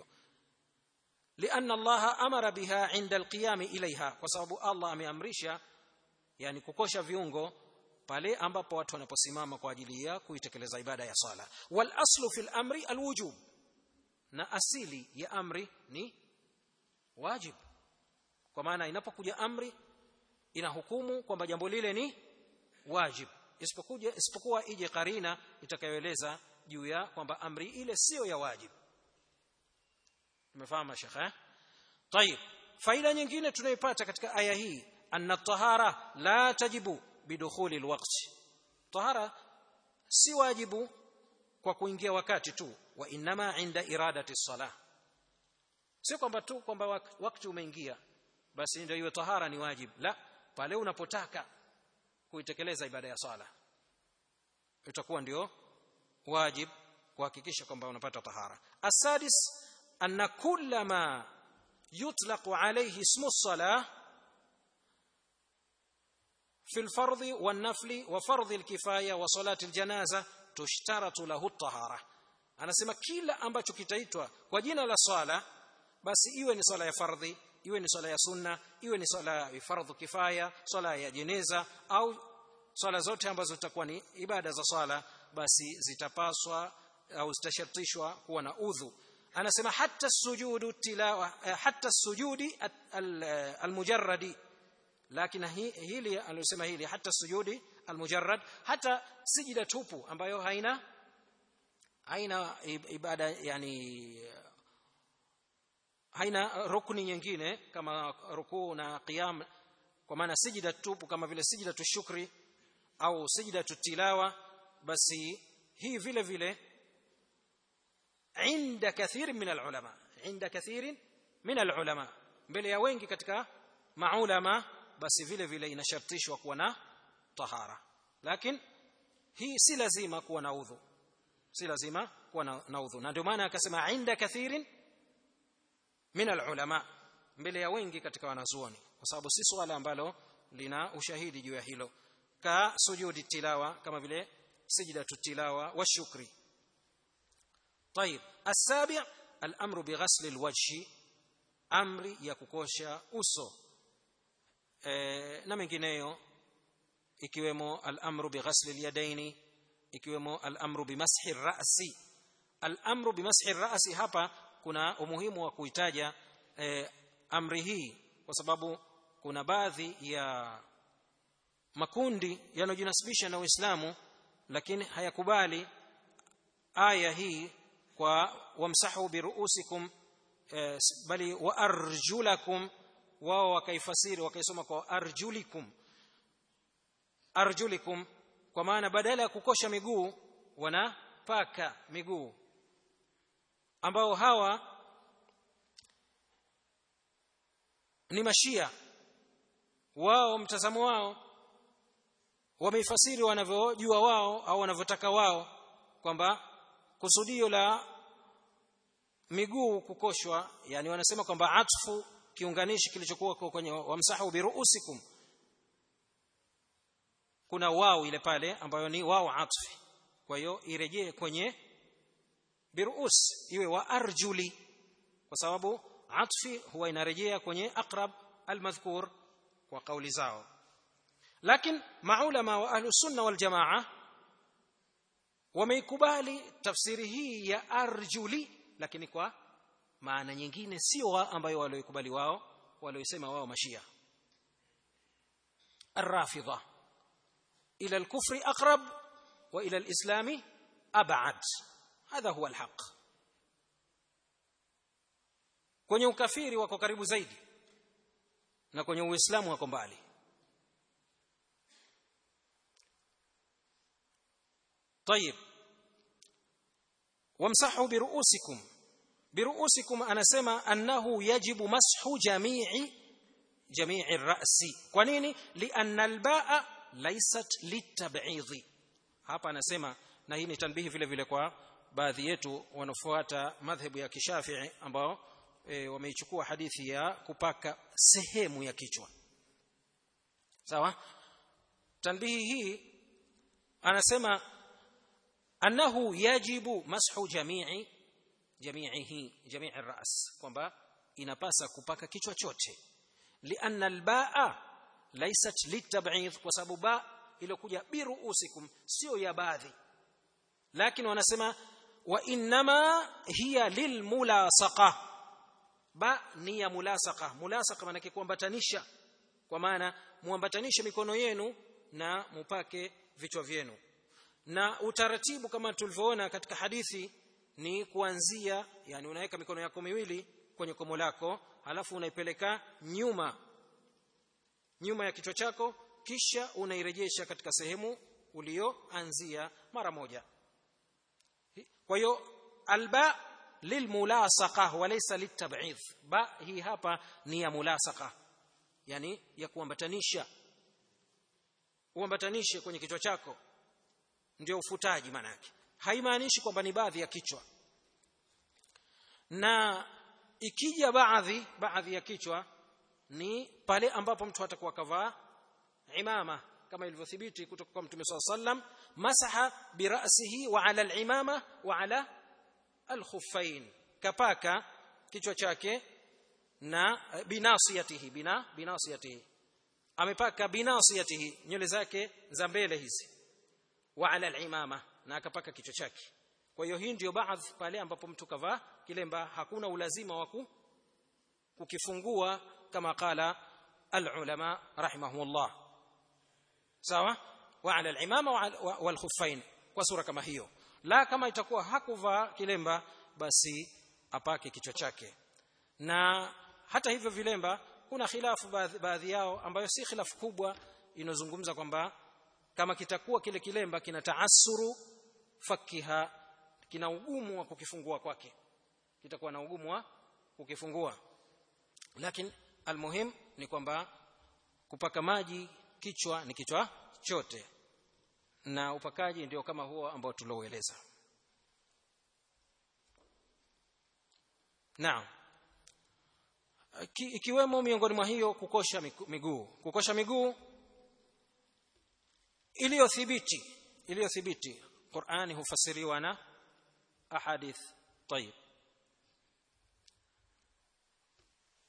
[SPEAKER 1] لأن الله أمر بها عند القيام إليها وسبب الله ameamrisha yani kukosha viungo pale ambapo watu wanaposimama kwa ajili ya kuitekeleza ibada ya sala wal aslu fil amri al wujub na asili ya amri ni wajib kwa maana inapokuja amri inahukumu kwamba jambo lile ni wajib isipokuja isipokuwa ije karina itakayoeleza juu ya kwamba amri ile sio ya wajib umefahamu shekhe طيب faida nyingine tunayoipata katika aya hii anna tahara la tajibu bidukhuli alwaqt tahara si wajibu kwa kuingia wakati tu wa inma inda iradati salah sio kwamba tu kwamba wakati umeingia basi ndio hiyo tahara ni wajib la pale unapotaka kuitekeleza ibada ya sala itakuwa ndio wajib kuhakikisha kwamba unapata tahara asadis anna kullama yutlaqu alayhi ismu as-salah في الفرض والنفل وفرض الكفايه وصلاه الجنازه تشترط له الطهاره anasema kila ambacho kitaitwa kwa jina la swala basi iwe ni swala ya fardhi iwe ni swala ya sunna iwe ni swala ya fardhu kifaya swala ya jeneza au swala zote ambazo zitakuwa ni ibada za swala basi zitapaswa au zitashartishwa kuwa na udhu anasema hata sujudu tilawa hata sujudi almujarradi lakini hili aliyosema hili hata sujudi almujarrad hata sijida tupu ambayo haina haina ibada yani haina rukni nyingine kama rukuu na qiyam kwa maana sijida tupu kama vile sijida tushukri au sijida tilawa basi hii vile vile عند كثير من العلماء عند كثير من العلماء mbele ya wengi katika maulama basi vile vile inashartishwa kuwa na tahara lakini hii si lazima kuwa na udhu si lazima kuwa na, na udhu na ndio maana akasema inda kathirin min alulama mbele ya wengi katika wanazuoni kwa sababu si swala ambalo lina ushahidi juu ya hilo ka sujudi tilawa kama vile سجدة التلاوة والشكر طيب السابع الأمر بغسل الوجه amri ya kukosha uso e, na mengineyo ikiwemo al-amru bighasli al-yadaini ikiwemo al-amru bimashi ar-ra'si al-amru bimashi ar-ra'si hapa kuna umuhimu wa kuitaja e, amri hii kwa sababu kuna baadhi ya makundi yanayojinasibisha na Uislamu lakini hayakubali aya hii kwa wamsahu biruusikum eh, bali wa arjulakum wao wakaifasiri wakaisoma kwa arjulikum arjulikum kwa maana badala ya kukosha miguu wanapaka miguu ambao hawa ni mashia wao mtazamo wao wameifasiri wanavyojua wao au wanavyotaka wao kwamba kusudio la miguu kukoshwa yani wanasema kwamba atfu kiunganishi kilichokuwa kwenye wamsahu biruusikum kuna wao ile pale ambayo ni wao atfi kwa hiyo irejee kwenye biruus iwe wa arjuli kwa sababu atfi huwa inarejea kwenye aqrab almadhkur kwa kauli zao lakini maulama wa ahlu sunna wal jamaa wameikubali tafsiri hii ya arjuli lakini kwa maana nyingine sio ambayo walioikubali wao waliosema wao mashia الرافضه الى الكفر اقرب والى الاسلام ابعد هذا هو الحق kwenye ukafiri wako karibu zaidi na kwenye uislamu wako mbali طيب وامسحوا برؤوسكم برؤوسكم anasema annahu yajibu mashu jami'i jami'i ar-ra'si kwa nini lianna al-ba'a laysat litab'idhi hapa anasema na hii ni tanbihi vile vile kwa baadhi yetu wanafuata madhhabu ya kishafi'i ambao e, wameichukua hadithi ya kupaka sehemu ya kichwa sawa tanbihi hii anasema annahu yajibu mashu jami'i jami'ihi jami'i ar-ra's kwamba inapasa kupaka kichwa chote lianna al-ba'a laysat litab'id kwa sababu ba iliyokuja biruusikum sio ya baadhi lakini wanasema wa inma hiya lilmulasaqa ba ni ya mulasaqa mulasaqa maana kuambatanisha kwa maana muambatanishe mikono yenu na mupake vichwa vyenu na utaratibu kama tulivyoona katika hadithi ni kuanzia yani unaweka mikono yako miwili kwenye komo lako halafu unaipeleka nyuma nyuma ya kichwa chako kisha unairejesha katika sehemu ulioanzia mara moja kwa hiyo alba lilmulasaqa walaysa litab'idh ba hii hapa ni ya mulasaqa yani ya kuambatanisha uambatanishe kwenye kichwa chako ndio ufutaji maana yake haimaanishi kwamba ni baadhi ya kichwa na ikija baadhi baadhi ya kichwa ni pale ambapo mtu atakuwa kavaa imama kama ilivyothibiti kutoka kwa mtume swalla sallam masaha birasihi wa ala al-imama wa ala al-khuffain kapaka kichwa chake na binasiyatihi bina binasiyatihi amepaka binasiyatihi nywele zake za mbele hizi wa ala al-imama na akapaka kichwa chake kwa hiyo hii ndio baadhi pale ambapo mtu kavaa kilemba hakuna ulazima wa kukifungua kama qala al-ulama rahimahumullah sawa wa ala al-imama wal khuffain kwa sura kama hiyo la kama itakuwa hakuvaa kilemba basi apake kichwa chake na hata hivyo vilemba kuna khilafu baadhi, baadhi yao ambayo si khilafu kubwa inozungumza kwamba kama kitakuwa kile kilemba kina taasuru fakiha kina ugumu wa kukifungua kwake kitakuwa na ugumu wa kukifungua lakini almuhim ni kwamba kupaka maji kichwa ni kichwa chote na upakaji ndio kama huo ambao tuloueleza naam ikiwemo miongoni mwa hiyo kukosha miguu kukosha miguu iliyothibiti iliyothibiti Qur'ani hufasiriwa na ahadith طيب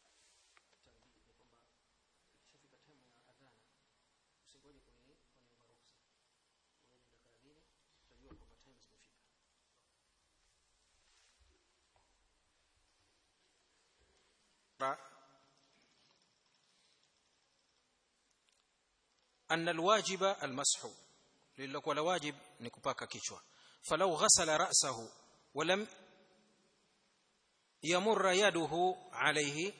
[SPEAKER 1] أن الواجب المسح للك ولا واجب نكباك كيشوا فلو غسل رأسه ولم يمر يده عليه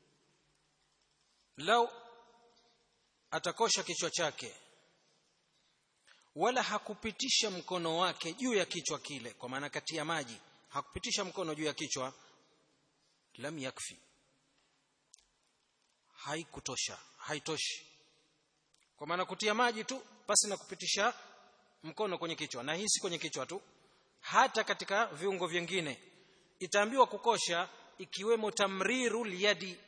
[SPEAKER 1] لو atakosha kichwa chake wala hakupitisha mkono wake juu ya kichwa kile kwa maana kati ya maji hakupitisha mkono juu ya kichwa lam yakfi haikutosha haitoshi kwa maana kutia maji tu basi na kupitisha mkono kwenye kichwa na hii si kwenye kichwa tu hata katika viungo vingine itaambiwa kukosha ikiwemo tamriru liyadi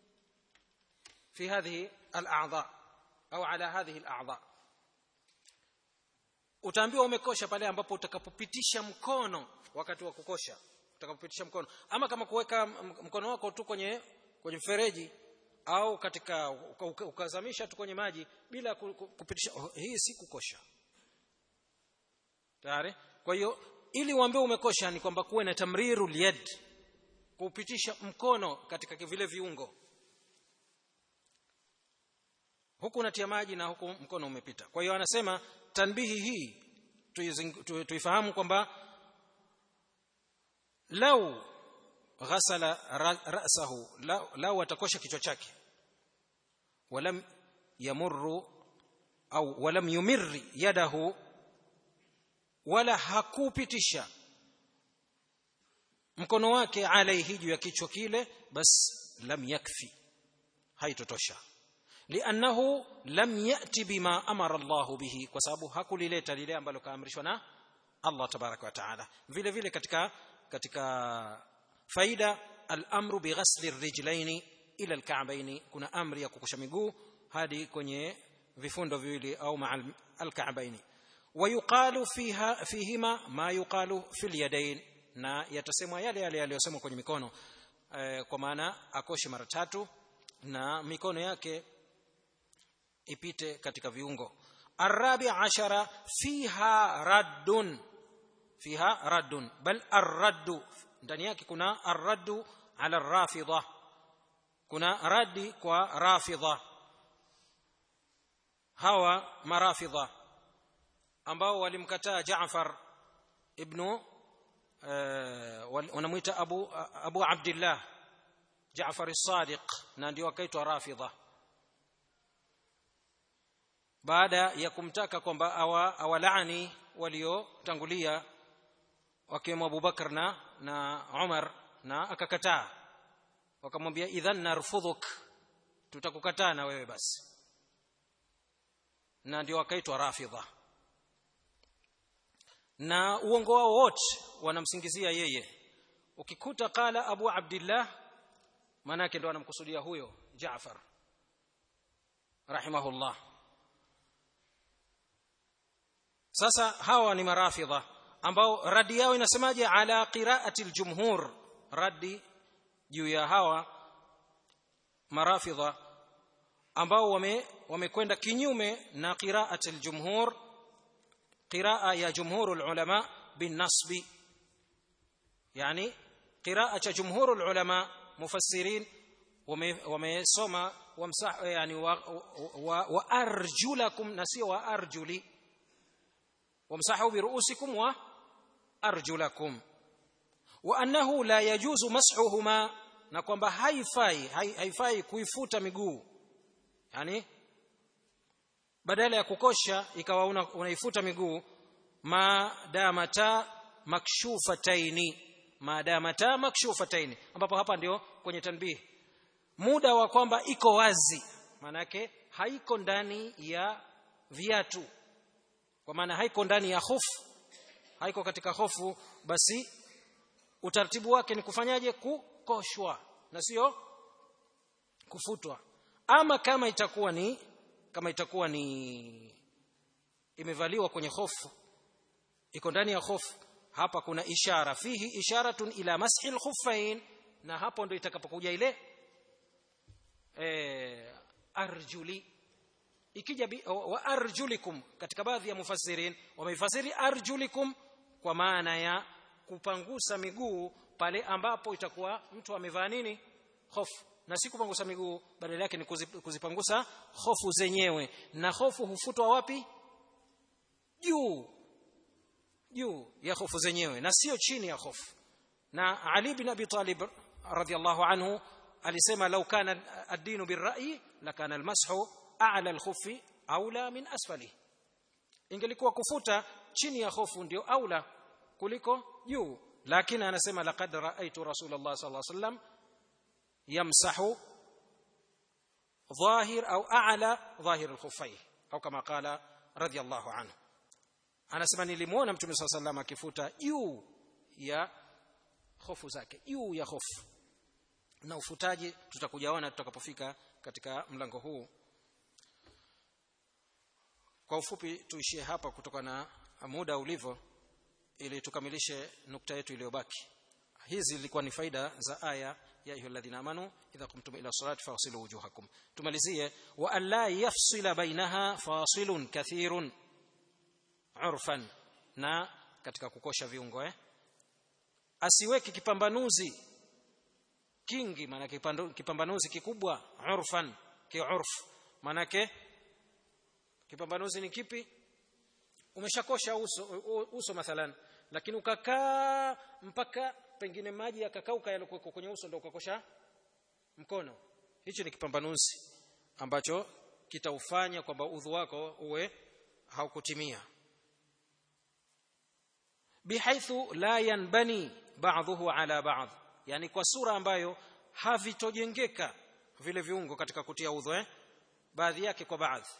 [SPEAKER 1] fi hadhihi al-a'dha au ala hadhihi al-a'dha utaambiwa umekosha pale ambapo utakapopitisha mkono wakati wa kukosha utakapopitisha mkono ama kama kuweka mkono wako tu kwenye kwenye mfereji au katika ukazamisha tu kwenye maji bila kupitisha hii si kukosha tayari kwa hiyo ili uambie umekosha ni kwamba kuwe na tamriru liyad kupitisha mkono katika vile viungo huku unatia maji na huku mkono umepita kwa hiyo anasema tanbihi hii tuifahamu kwamba lau ghasala ra'sahu lau atakosha kichwa chake walam yamurru au walam yumirri yadahu wala hakupitisha mkono wake alaihi juu ya kichwa kile bas lam yakfi haitotosha liannahu lam yati bima amara Allahu bihi kwa sababu hakulileta lile ambalo kaamrishwa na Allah tabaraka wa taala vile vile katika katika faida al-amru bighasli ar-rijlaini ila al-ka'baini kuna amri ya kukosha miguu hadi kwenye vifundo viwili au ma'a al-ka'baini ويقال فيها فيهما ما يقال في اليدين na yatasemwa yale yale yaliyosemwa kwenye mikono e, kwa maana akoshe mara tatu na mikono yake ipite katika viungo arabi ashara fiha raddun fiha raddun bal arraddu ndani yake kuna arraddu ala rafidha kuna raddi kwa rafidha hawa marafidha ambao walimkataa Jaafar ibn wanamuita Abu Abu Abdullah Jaafar as-Sadiq na ndio akaitwa Rafidha baada ya kumtaka kwamba awalaani waliotangulia wakiwemo Abu Bakar na na Umar na akakataa wakamwambia idhan narfudhuk tutakukataa na wewe basi na ndio akaitwa Rafidha na uongo wao wote wanamsingizia yeye ukikuta qala abu abdillah manake ndo anamkusudia huyo Jaafar rahimahullah sasa hawa ni marafidha ambao radi yao inasemaje ala qiraati aljumhur radi juu ya hawa marafidha ambao wame wamekwenda kinyume na qiraati aljumhur قراءة يا جمهور العلماء بالنصب يعني قراءة جمهور العلماء مفسرين ومسوما وامسح يعني وأرجلكم نسي وأرجلي وامسحوا برؤوسكم وأرجلكم وأنه لا يجوز مسحهما na kwamba haifai haifai kuifuta miguu yani badala ya kukosha ikawa una, unaifuta miguu madamata makshufataini madamata makshufataini ambapo hapa ndio kwenye tanbih muda wa kwamba iko wazi manake haiko ndani ya viatu kwa maana haiko ndani ya hofu haiko katika hofu basi utaratibu wake ni kufanyaje kukoshwa na sio kufutwa ama kama itakuwa ni kama itakuwa ni imevaliwa kwenye hofu iko ndani ya hofu hapa kuna ishara fihi isharatun ila mashi alkhuffain na hapo ndio itakapokuja ile eh arjuli ikija wa arjulikum katika baadhi ya mufassirin wameifasiri arjulikum kwa maana ya kupangusa miguu pale ambapo itakuwa mtu amevaa nini hofu na si kupangusa miguu badala yake ni kuzipangusa hofu zenyewe na hofu hufutwa wapi juu juu ya hofu zenyewe na sio chini ya hofu na Ali bin Abi Talib radhiyallahu anhu alisema law kana ad-dinu bir-ra'yi lakana al-mashu a'la al-khuffi aula min asfali ingelikuwa kufuta chini ya hofu ndio aula kuliko juu lakini anasema laqad ra'aytu rasulullah sallallahu alaihi wasallam yamsahu ظاهر أو أعلى ظاهر الخفين أو كما قال رضي الله عنه anasema nilimuona mtume saa salam akifuta juu ya hofu zake juu ya hofu na ufutaji tutakujaona tutakapofika katika mlango huu kwa ufupi tuishie hapa kutokana na muda ulivyo ili tukamilishe nukta yetu iliyobaki hizi zilikuwa ni faida za aya ya ayyuhalladhina amanu idha qumtum ila salati faghsilu wujuhakum tumalizie wa alla yafsila bainaha fasilun kathirun urfan na katika kukosha viungo eh asiweke kipambanuzi kingi maana kipambanuzi kikubwa urfan kiurf manake kipambanuzi ni kipi umeshakosha uso uso mathalan lakini ukakaa mpaka pengine maji yakakauka yalikuwa kwenye uso ndio ukakosha mkono hicho ni kipambanuzi ambacho kitaufanya kwamba udhu wako uwe haukutimia bihaithu la yanbani ba'dhuhu ala ba'd yani kwa sura ambayo havitojengeka vile viungo katika kutia udhu eh baadhi yake kwa baadhi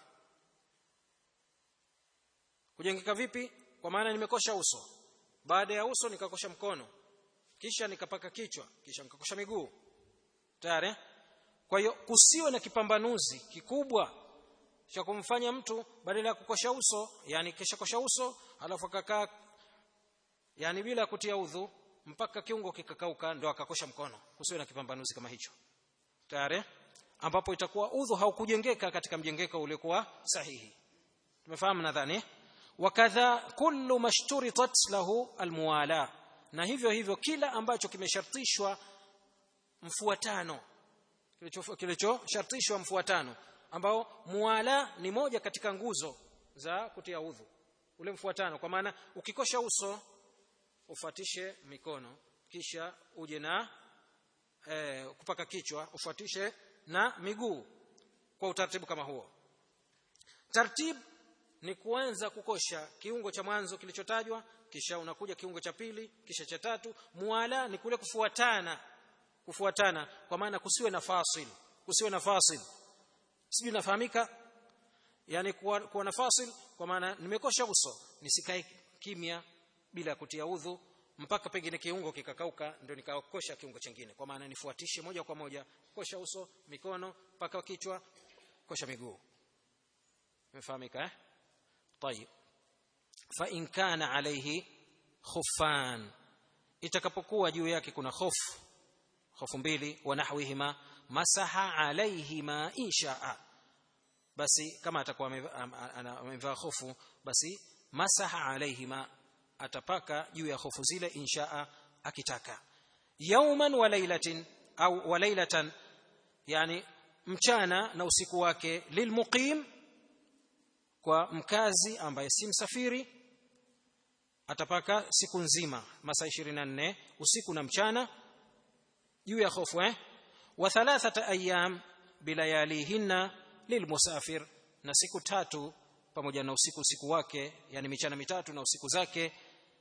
[SPEAKER 1] kujengeka vipi kwa maana nimekosha uso baada ya uso nikakosha mkono kisha nikapaka kichwa kisha nikakosha miguu tayari kwa hiyo kusiwe na kipambanuzi kikubwa cha kumfanya mtu badala ya kukosha uso yani kisha kosha uso alafu akakaa yani bila kutia udhu mpaka kiungo kikakauka ndo akakosha mkono kusiwe na kipambanuzi kama hicho tayari ambapo itakuwa udhu haukujengeka katika mjengeko uliokuwa sahihi tumefahamu nadhani wakadha kullu mashturitat lahu almuwala na hivyo hivyo kila ambacho kimeshartishwa mfuatano kilichoshartishwa mfuatano ambao muwala ni moja katika nguzo za kutia udhu ule mfuatano kwa maana ukikosha uso ufuatishe mikono kisha uje na e, kupaka kichwa ufuatishe na miguu kwa utaratibu kama huo tartib ni kuanza kukosha kiungo cha mwanzo kilichotajwa kisha unakuja kiungo cha pili kisha cha tatu muala ni kule kufuatana kufuatana kwa maana kusiwe na fasil kusiwe na fasil sijui nafahamika yani kuwa, kuwa na fasil kwa maana nimekosha uso nisikae kimya bila kutia udhu mpaka pengine kiungo kikakauka ndio nikakosha kiungo chingine kwa maana nifuatishe moja kwa moja kosha uso mikono mpaka kichwa kosha miguu imefahamika eh طيب فإن كان عليه خفان itakapokuwa juu yake kuna hofu hofu mbili wa nahwihima masaha alaihima inshaa basi kama atakuwa amevaa hofu basi masaha alaihima atapaka juu ya hofu zile inshaa akitaka yauman wa lailatin au wa lailatan yani mchana na usiku wake lilmuqim kwa mkazi ambaye si msafiri atapaka siku nzima masaa 24 usiku na mchana juu ya hofu eh wa thalathata ayyam bilayalihinna lilmusafir na siku tatu pamoja na usiku usiku wake yani michana mitatu na usiku zake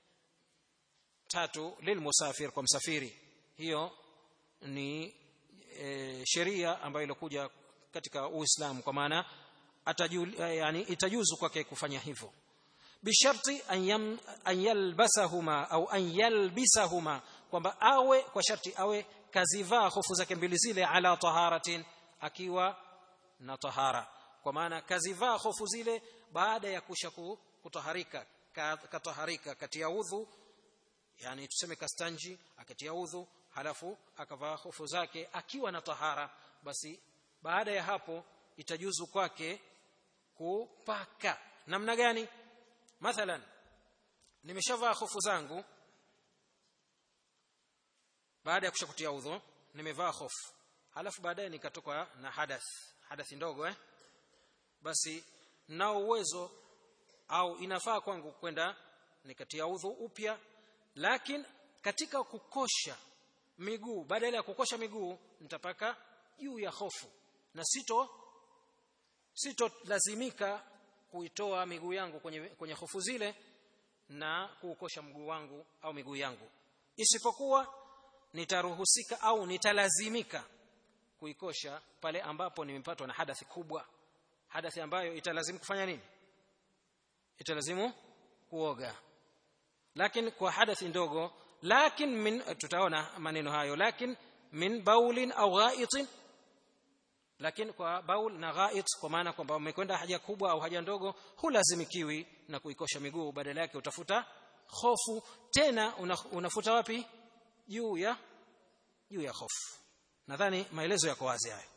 [SPEAKER 1] tatu lilmusafir kwa msafiri hiyo ni e, sheria ambayo ilikuja katika Uislamu kwa maana yani itajuzu kwake kufanya hivyo bisharti an yalbasahuma au an yalbisahuma kwamba awe kwa sharti awe kazivaa hofu zake mbili zile ala taharatin akiwa na tahara kwa maana kazivaa hofu zile baada ya kusha kutaharika kataharika kati ya udhu yani tuseme kastanji akatia udhu halafu akavaa hofu zake akiwa na tahara basi baada ya hapo itajuzu kwake kupaka namna gani mathalan nimeshavaa hofu zangu baada ya kushakutia udhu nimevaa hofu halafu baadaye nikatoka na hadath hadathi ndogo eh basi nao uwezo au inafaa kwangu kwenda nikatia udhu upya lakini katika kukosha miguu badala ya kukosha miguu nitapaka juu ya hofu na sito sito lazimika kuitoa miguu yangu kwenye kwenye hofu zile na kuukosha mguu wangu au miguu yangu isipokuwa nitaruhusika au nitalazimika kuikosha pale ambapo nimepatwa na hadathi kubwa hadathi ambayo italazimu kufanya nini italazimu kuoga lakini kwa hadathi ndogo lakin min tutaona maneno hayo lakin min baulin au ghaitin lakini kwa baul na ghait kwa maana kwamba umekwenda haja kubwa au haja ndogo hulazimikiwi na kuikosha miguu badala yake utafuta hofu tena una, unafuta wapi juu ya juu ya hofu nadhani maelezo yako wazi hayo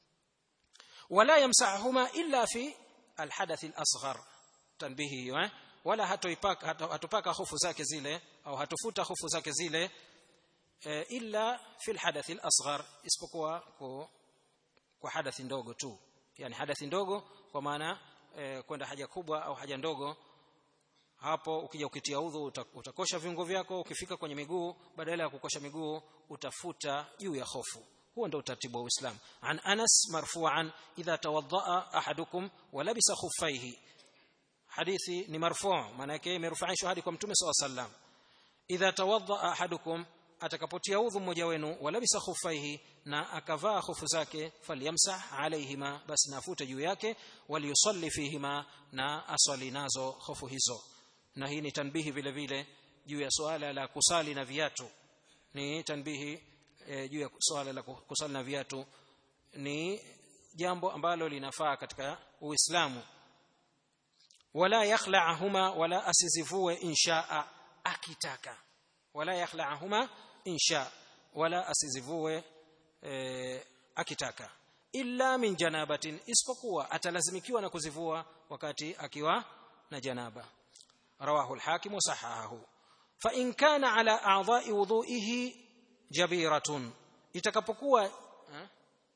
[SPEAKER 1] wala yamsahuma illa fi alhadath alasghar tanbihi hiyo eh wala hatoipaka hatupaka hofu zake zile au hatufuta hofu zake zile e, illa fi alhadath alasghar isipokuwa kwa, kwa hadathi ndogo tu yani hadathi ndogo kwa maana e, kwenda haja kubwa au haja ndogo hapo ukija ukitia udhu utakosha viungo vyako ukifika kwenye miguu badala ya kukosha miguu utafuta juu ya hofu huo ndio utaratibu wa Uislamu an Anas marfu'an idha tawaddaa ahadukum wa labisa khuffaihi hadithi ni marfu' maana yake imerufaishwa hadi kwa mtume SAW sallam idha tawaddaa ahadukum atakapotia udhu mmoja wenu wa labisa khuffaihi na akavaa khufu zake falyamsah alaihima basi nafute juu yake waliyusalli fihima na aswali nazo khufu hizo na hii ni tanbihi vile vile juu ya swala la kusali na viatu ni tanbihi e, juu ya swala la kusali na viatu ni jambo ambalo linafaa katika Uislamu wala yakhla'ahuma wala asizivue inshaa akitaka wala yakhla'ahuma insha wala asizivue e, akitaka illa min janabatin isipokuwa atalazimikiwa na kuzivua wakati akiwa na janaba rawahu al-hakim wa sahahahu fa in kana ala a'dha'i wudhu'ihi jabiratun itakapokuwa eh?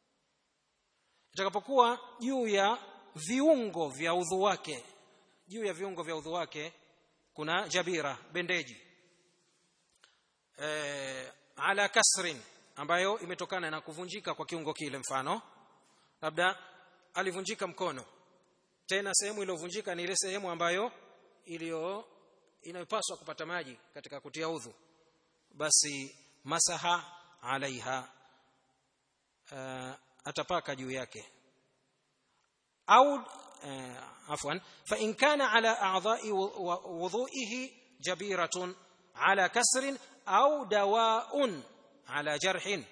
[SPEAKER 1] itakapokuwa juu ya viungo vya udhu wake juu ya viungo vya udhu wake kuna jabira bendeji e, ala kasrin ambayo imetokana na kuvunjika kwa kiungo kile mfano labda alivunjika mkono tena sehemu iliyovunjika ni ile sehemu ambayo iliyo inayopaswa kupata maji katika kutia udhu basi masaha alaiha uh, atapaka juu yake au uh, afwan fa in kana ala a'dha'i wudhu'ihi jabiratun ala kasrin au dawa'un ala jarhin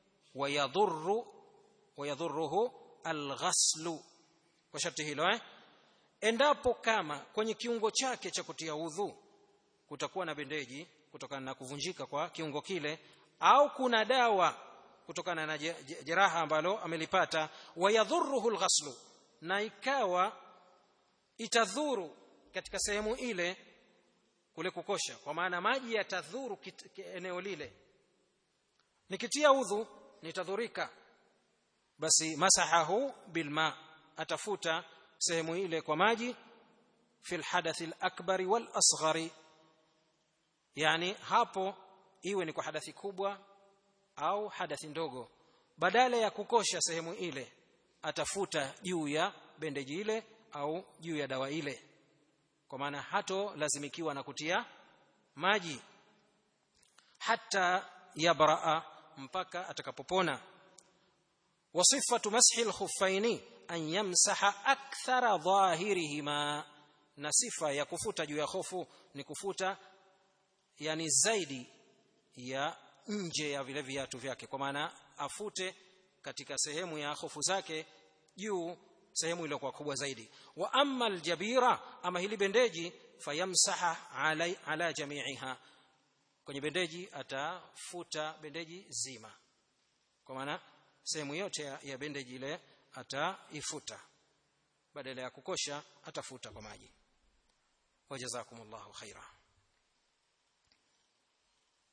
[SPEAKER 1] ويضر ويضره الغسل kwa sharti hilo eh endapo kama kwenye kiungo chake cha kutia udhu kutakuwa na bendeji kutokana na kuvunjika kwa kiungo kile au kuna dawa kutokana na jeraha ambalo amelipata wayadhuruhu alghaslu na ikawa itadhuru katika sehemu ile kule kukosha kwa maana maji yatadhuru eneo lile nikitia udhu nitadhurika basi masahahu bilma atafuta sehemu ile kwa maji fil hadathi al-akbari wal asghari yani hapo iwe ni kwa hadathi kubwa au hadathi ndogo badala ya kukosha sehemu ile atafuta juu ya bendeji ile au juu ya dawa ile kwa maana hato lazimikiwa na kutia maji hata yabraa mpaka atakapopona wasifatu mashi alkhuffaini an yamsaha akthara dhahirihima na sifa ya kufuta juu ya hofu ni kufuta yani zaidi ya nje ya vile viatu vyake kwa maana afute katika sehemu ya hofu zake juu sehemu iliyokuwa kubwa zaidi wa amma aljabira ama hili bendeji fayamsaha ala, ala jami'iha kwenye bendeji atafuta bendeji zima kwa maana sehemu yote ya, ya bendeji ile ataifuta badala ya kukosha atafuta kwa maji wajazakumullahu khaira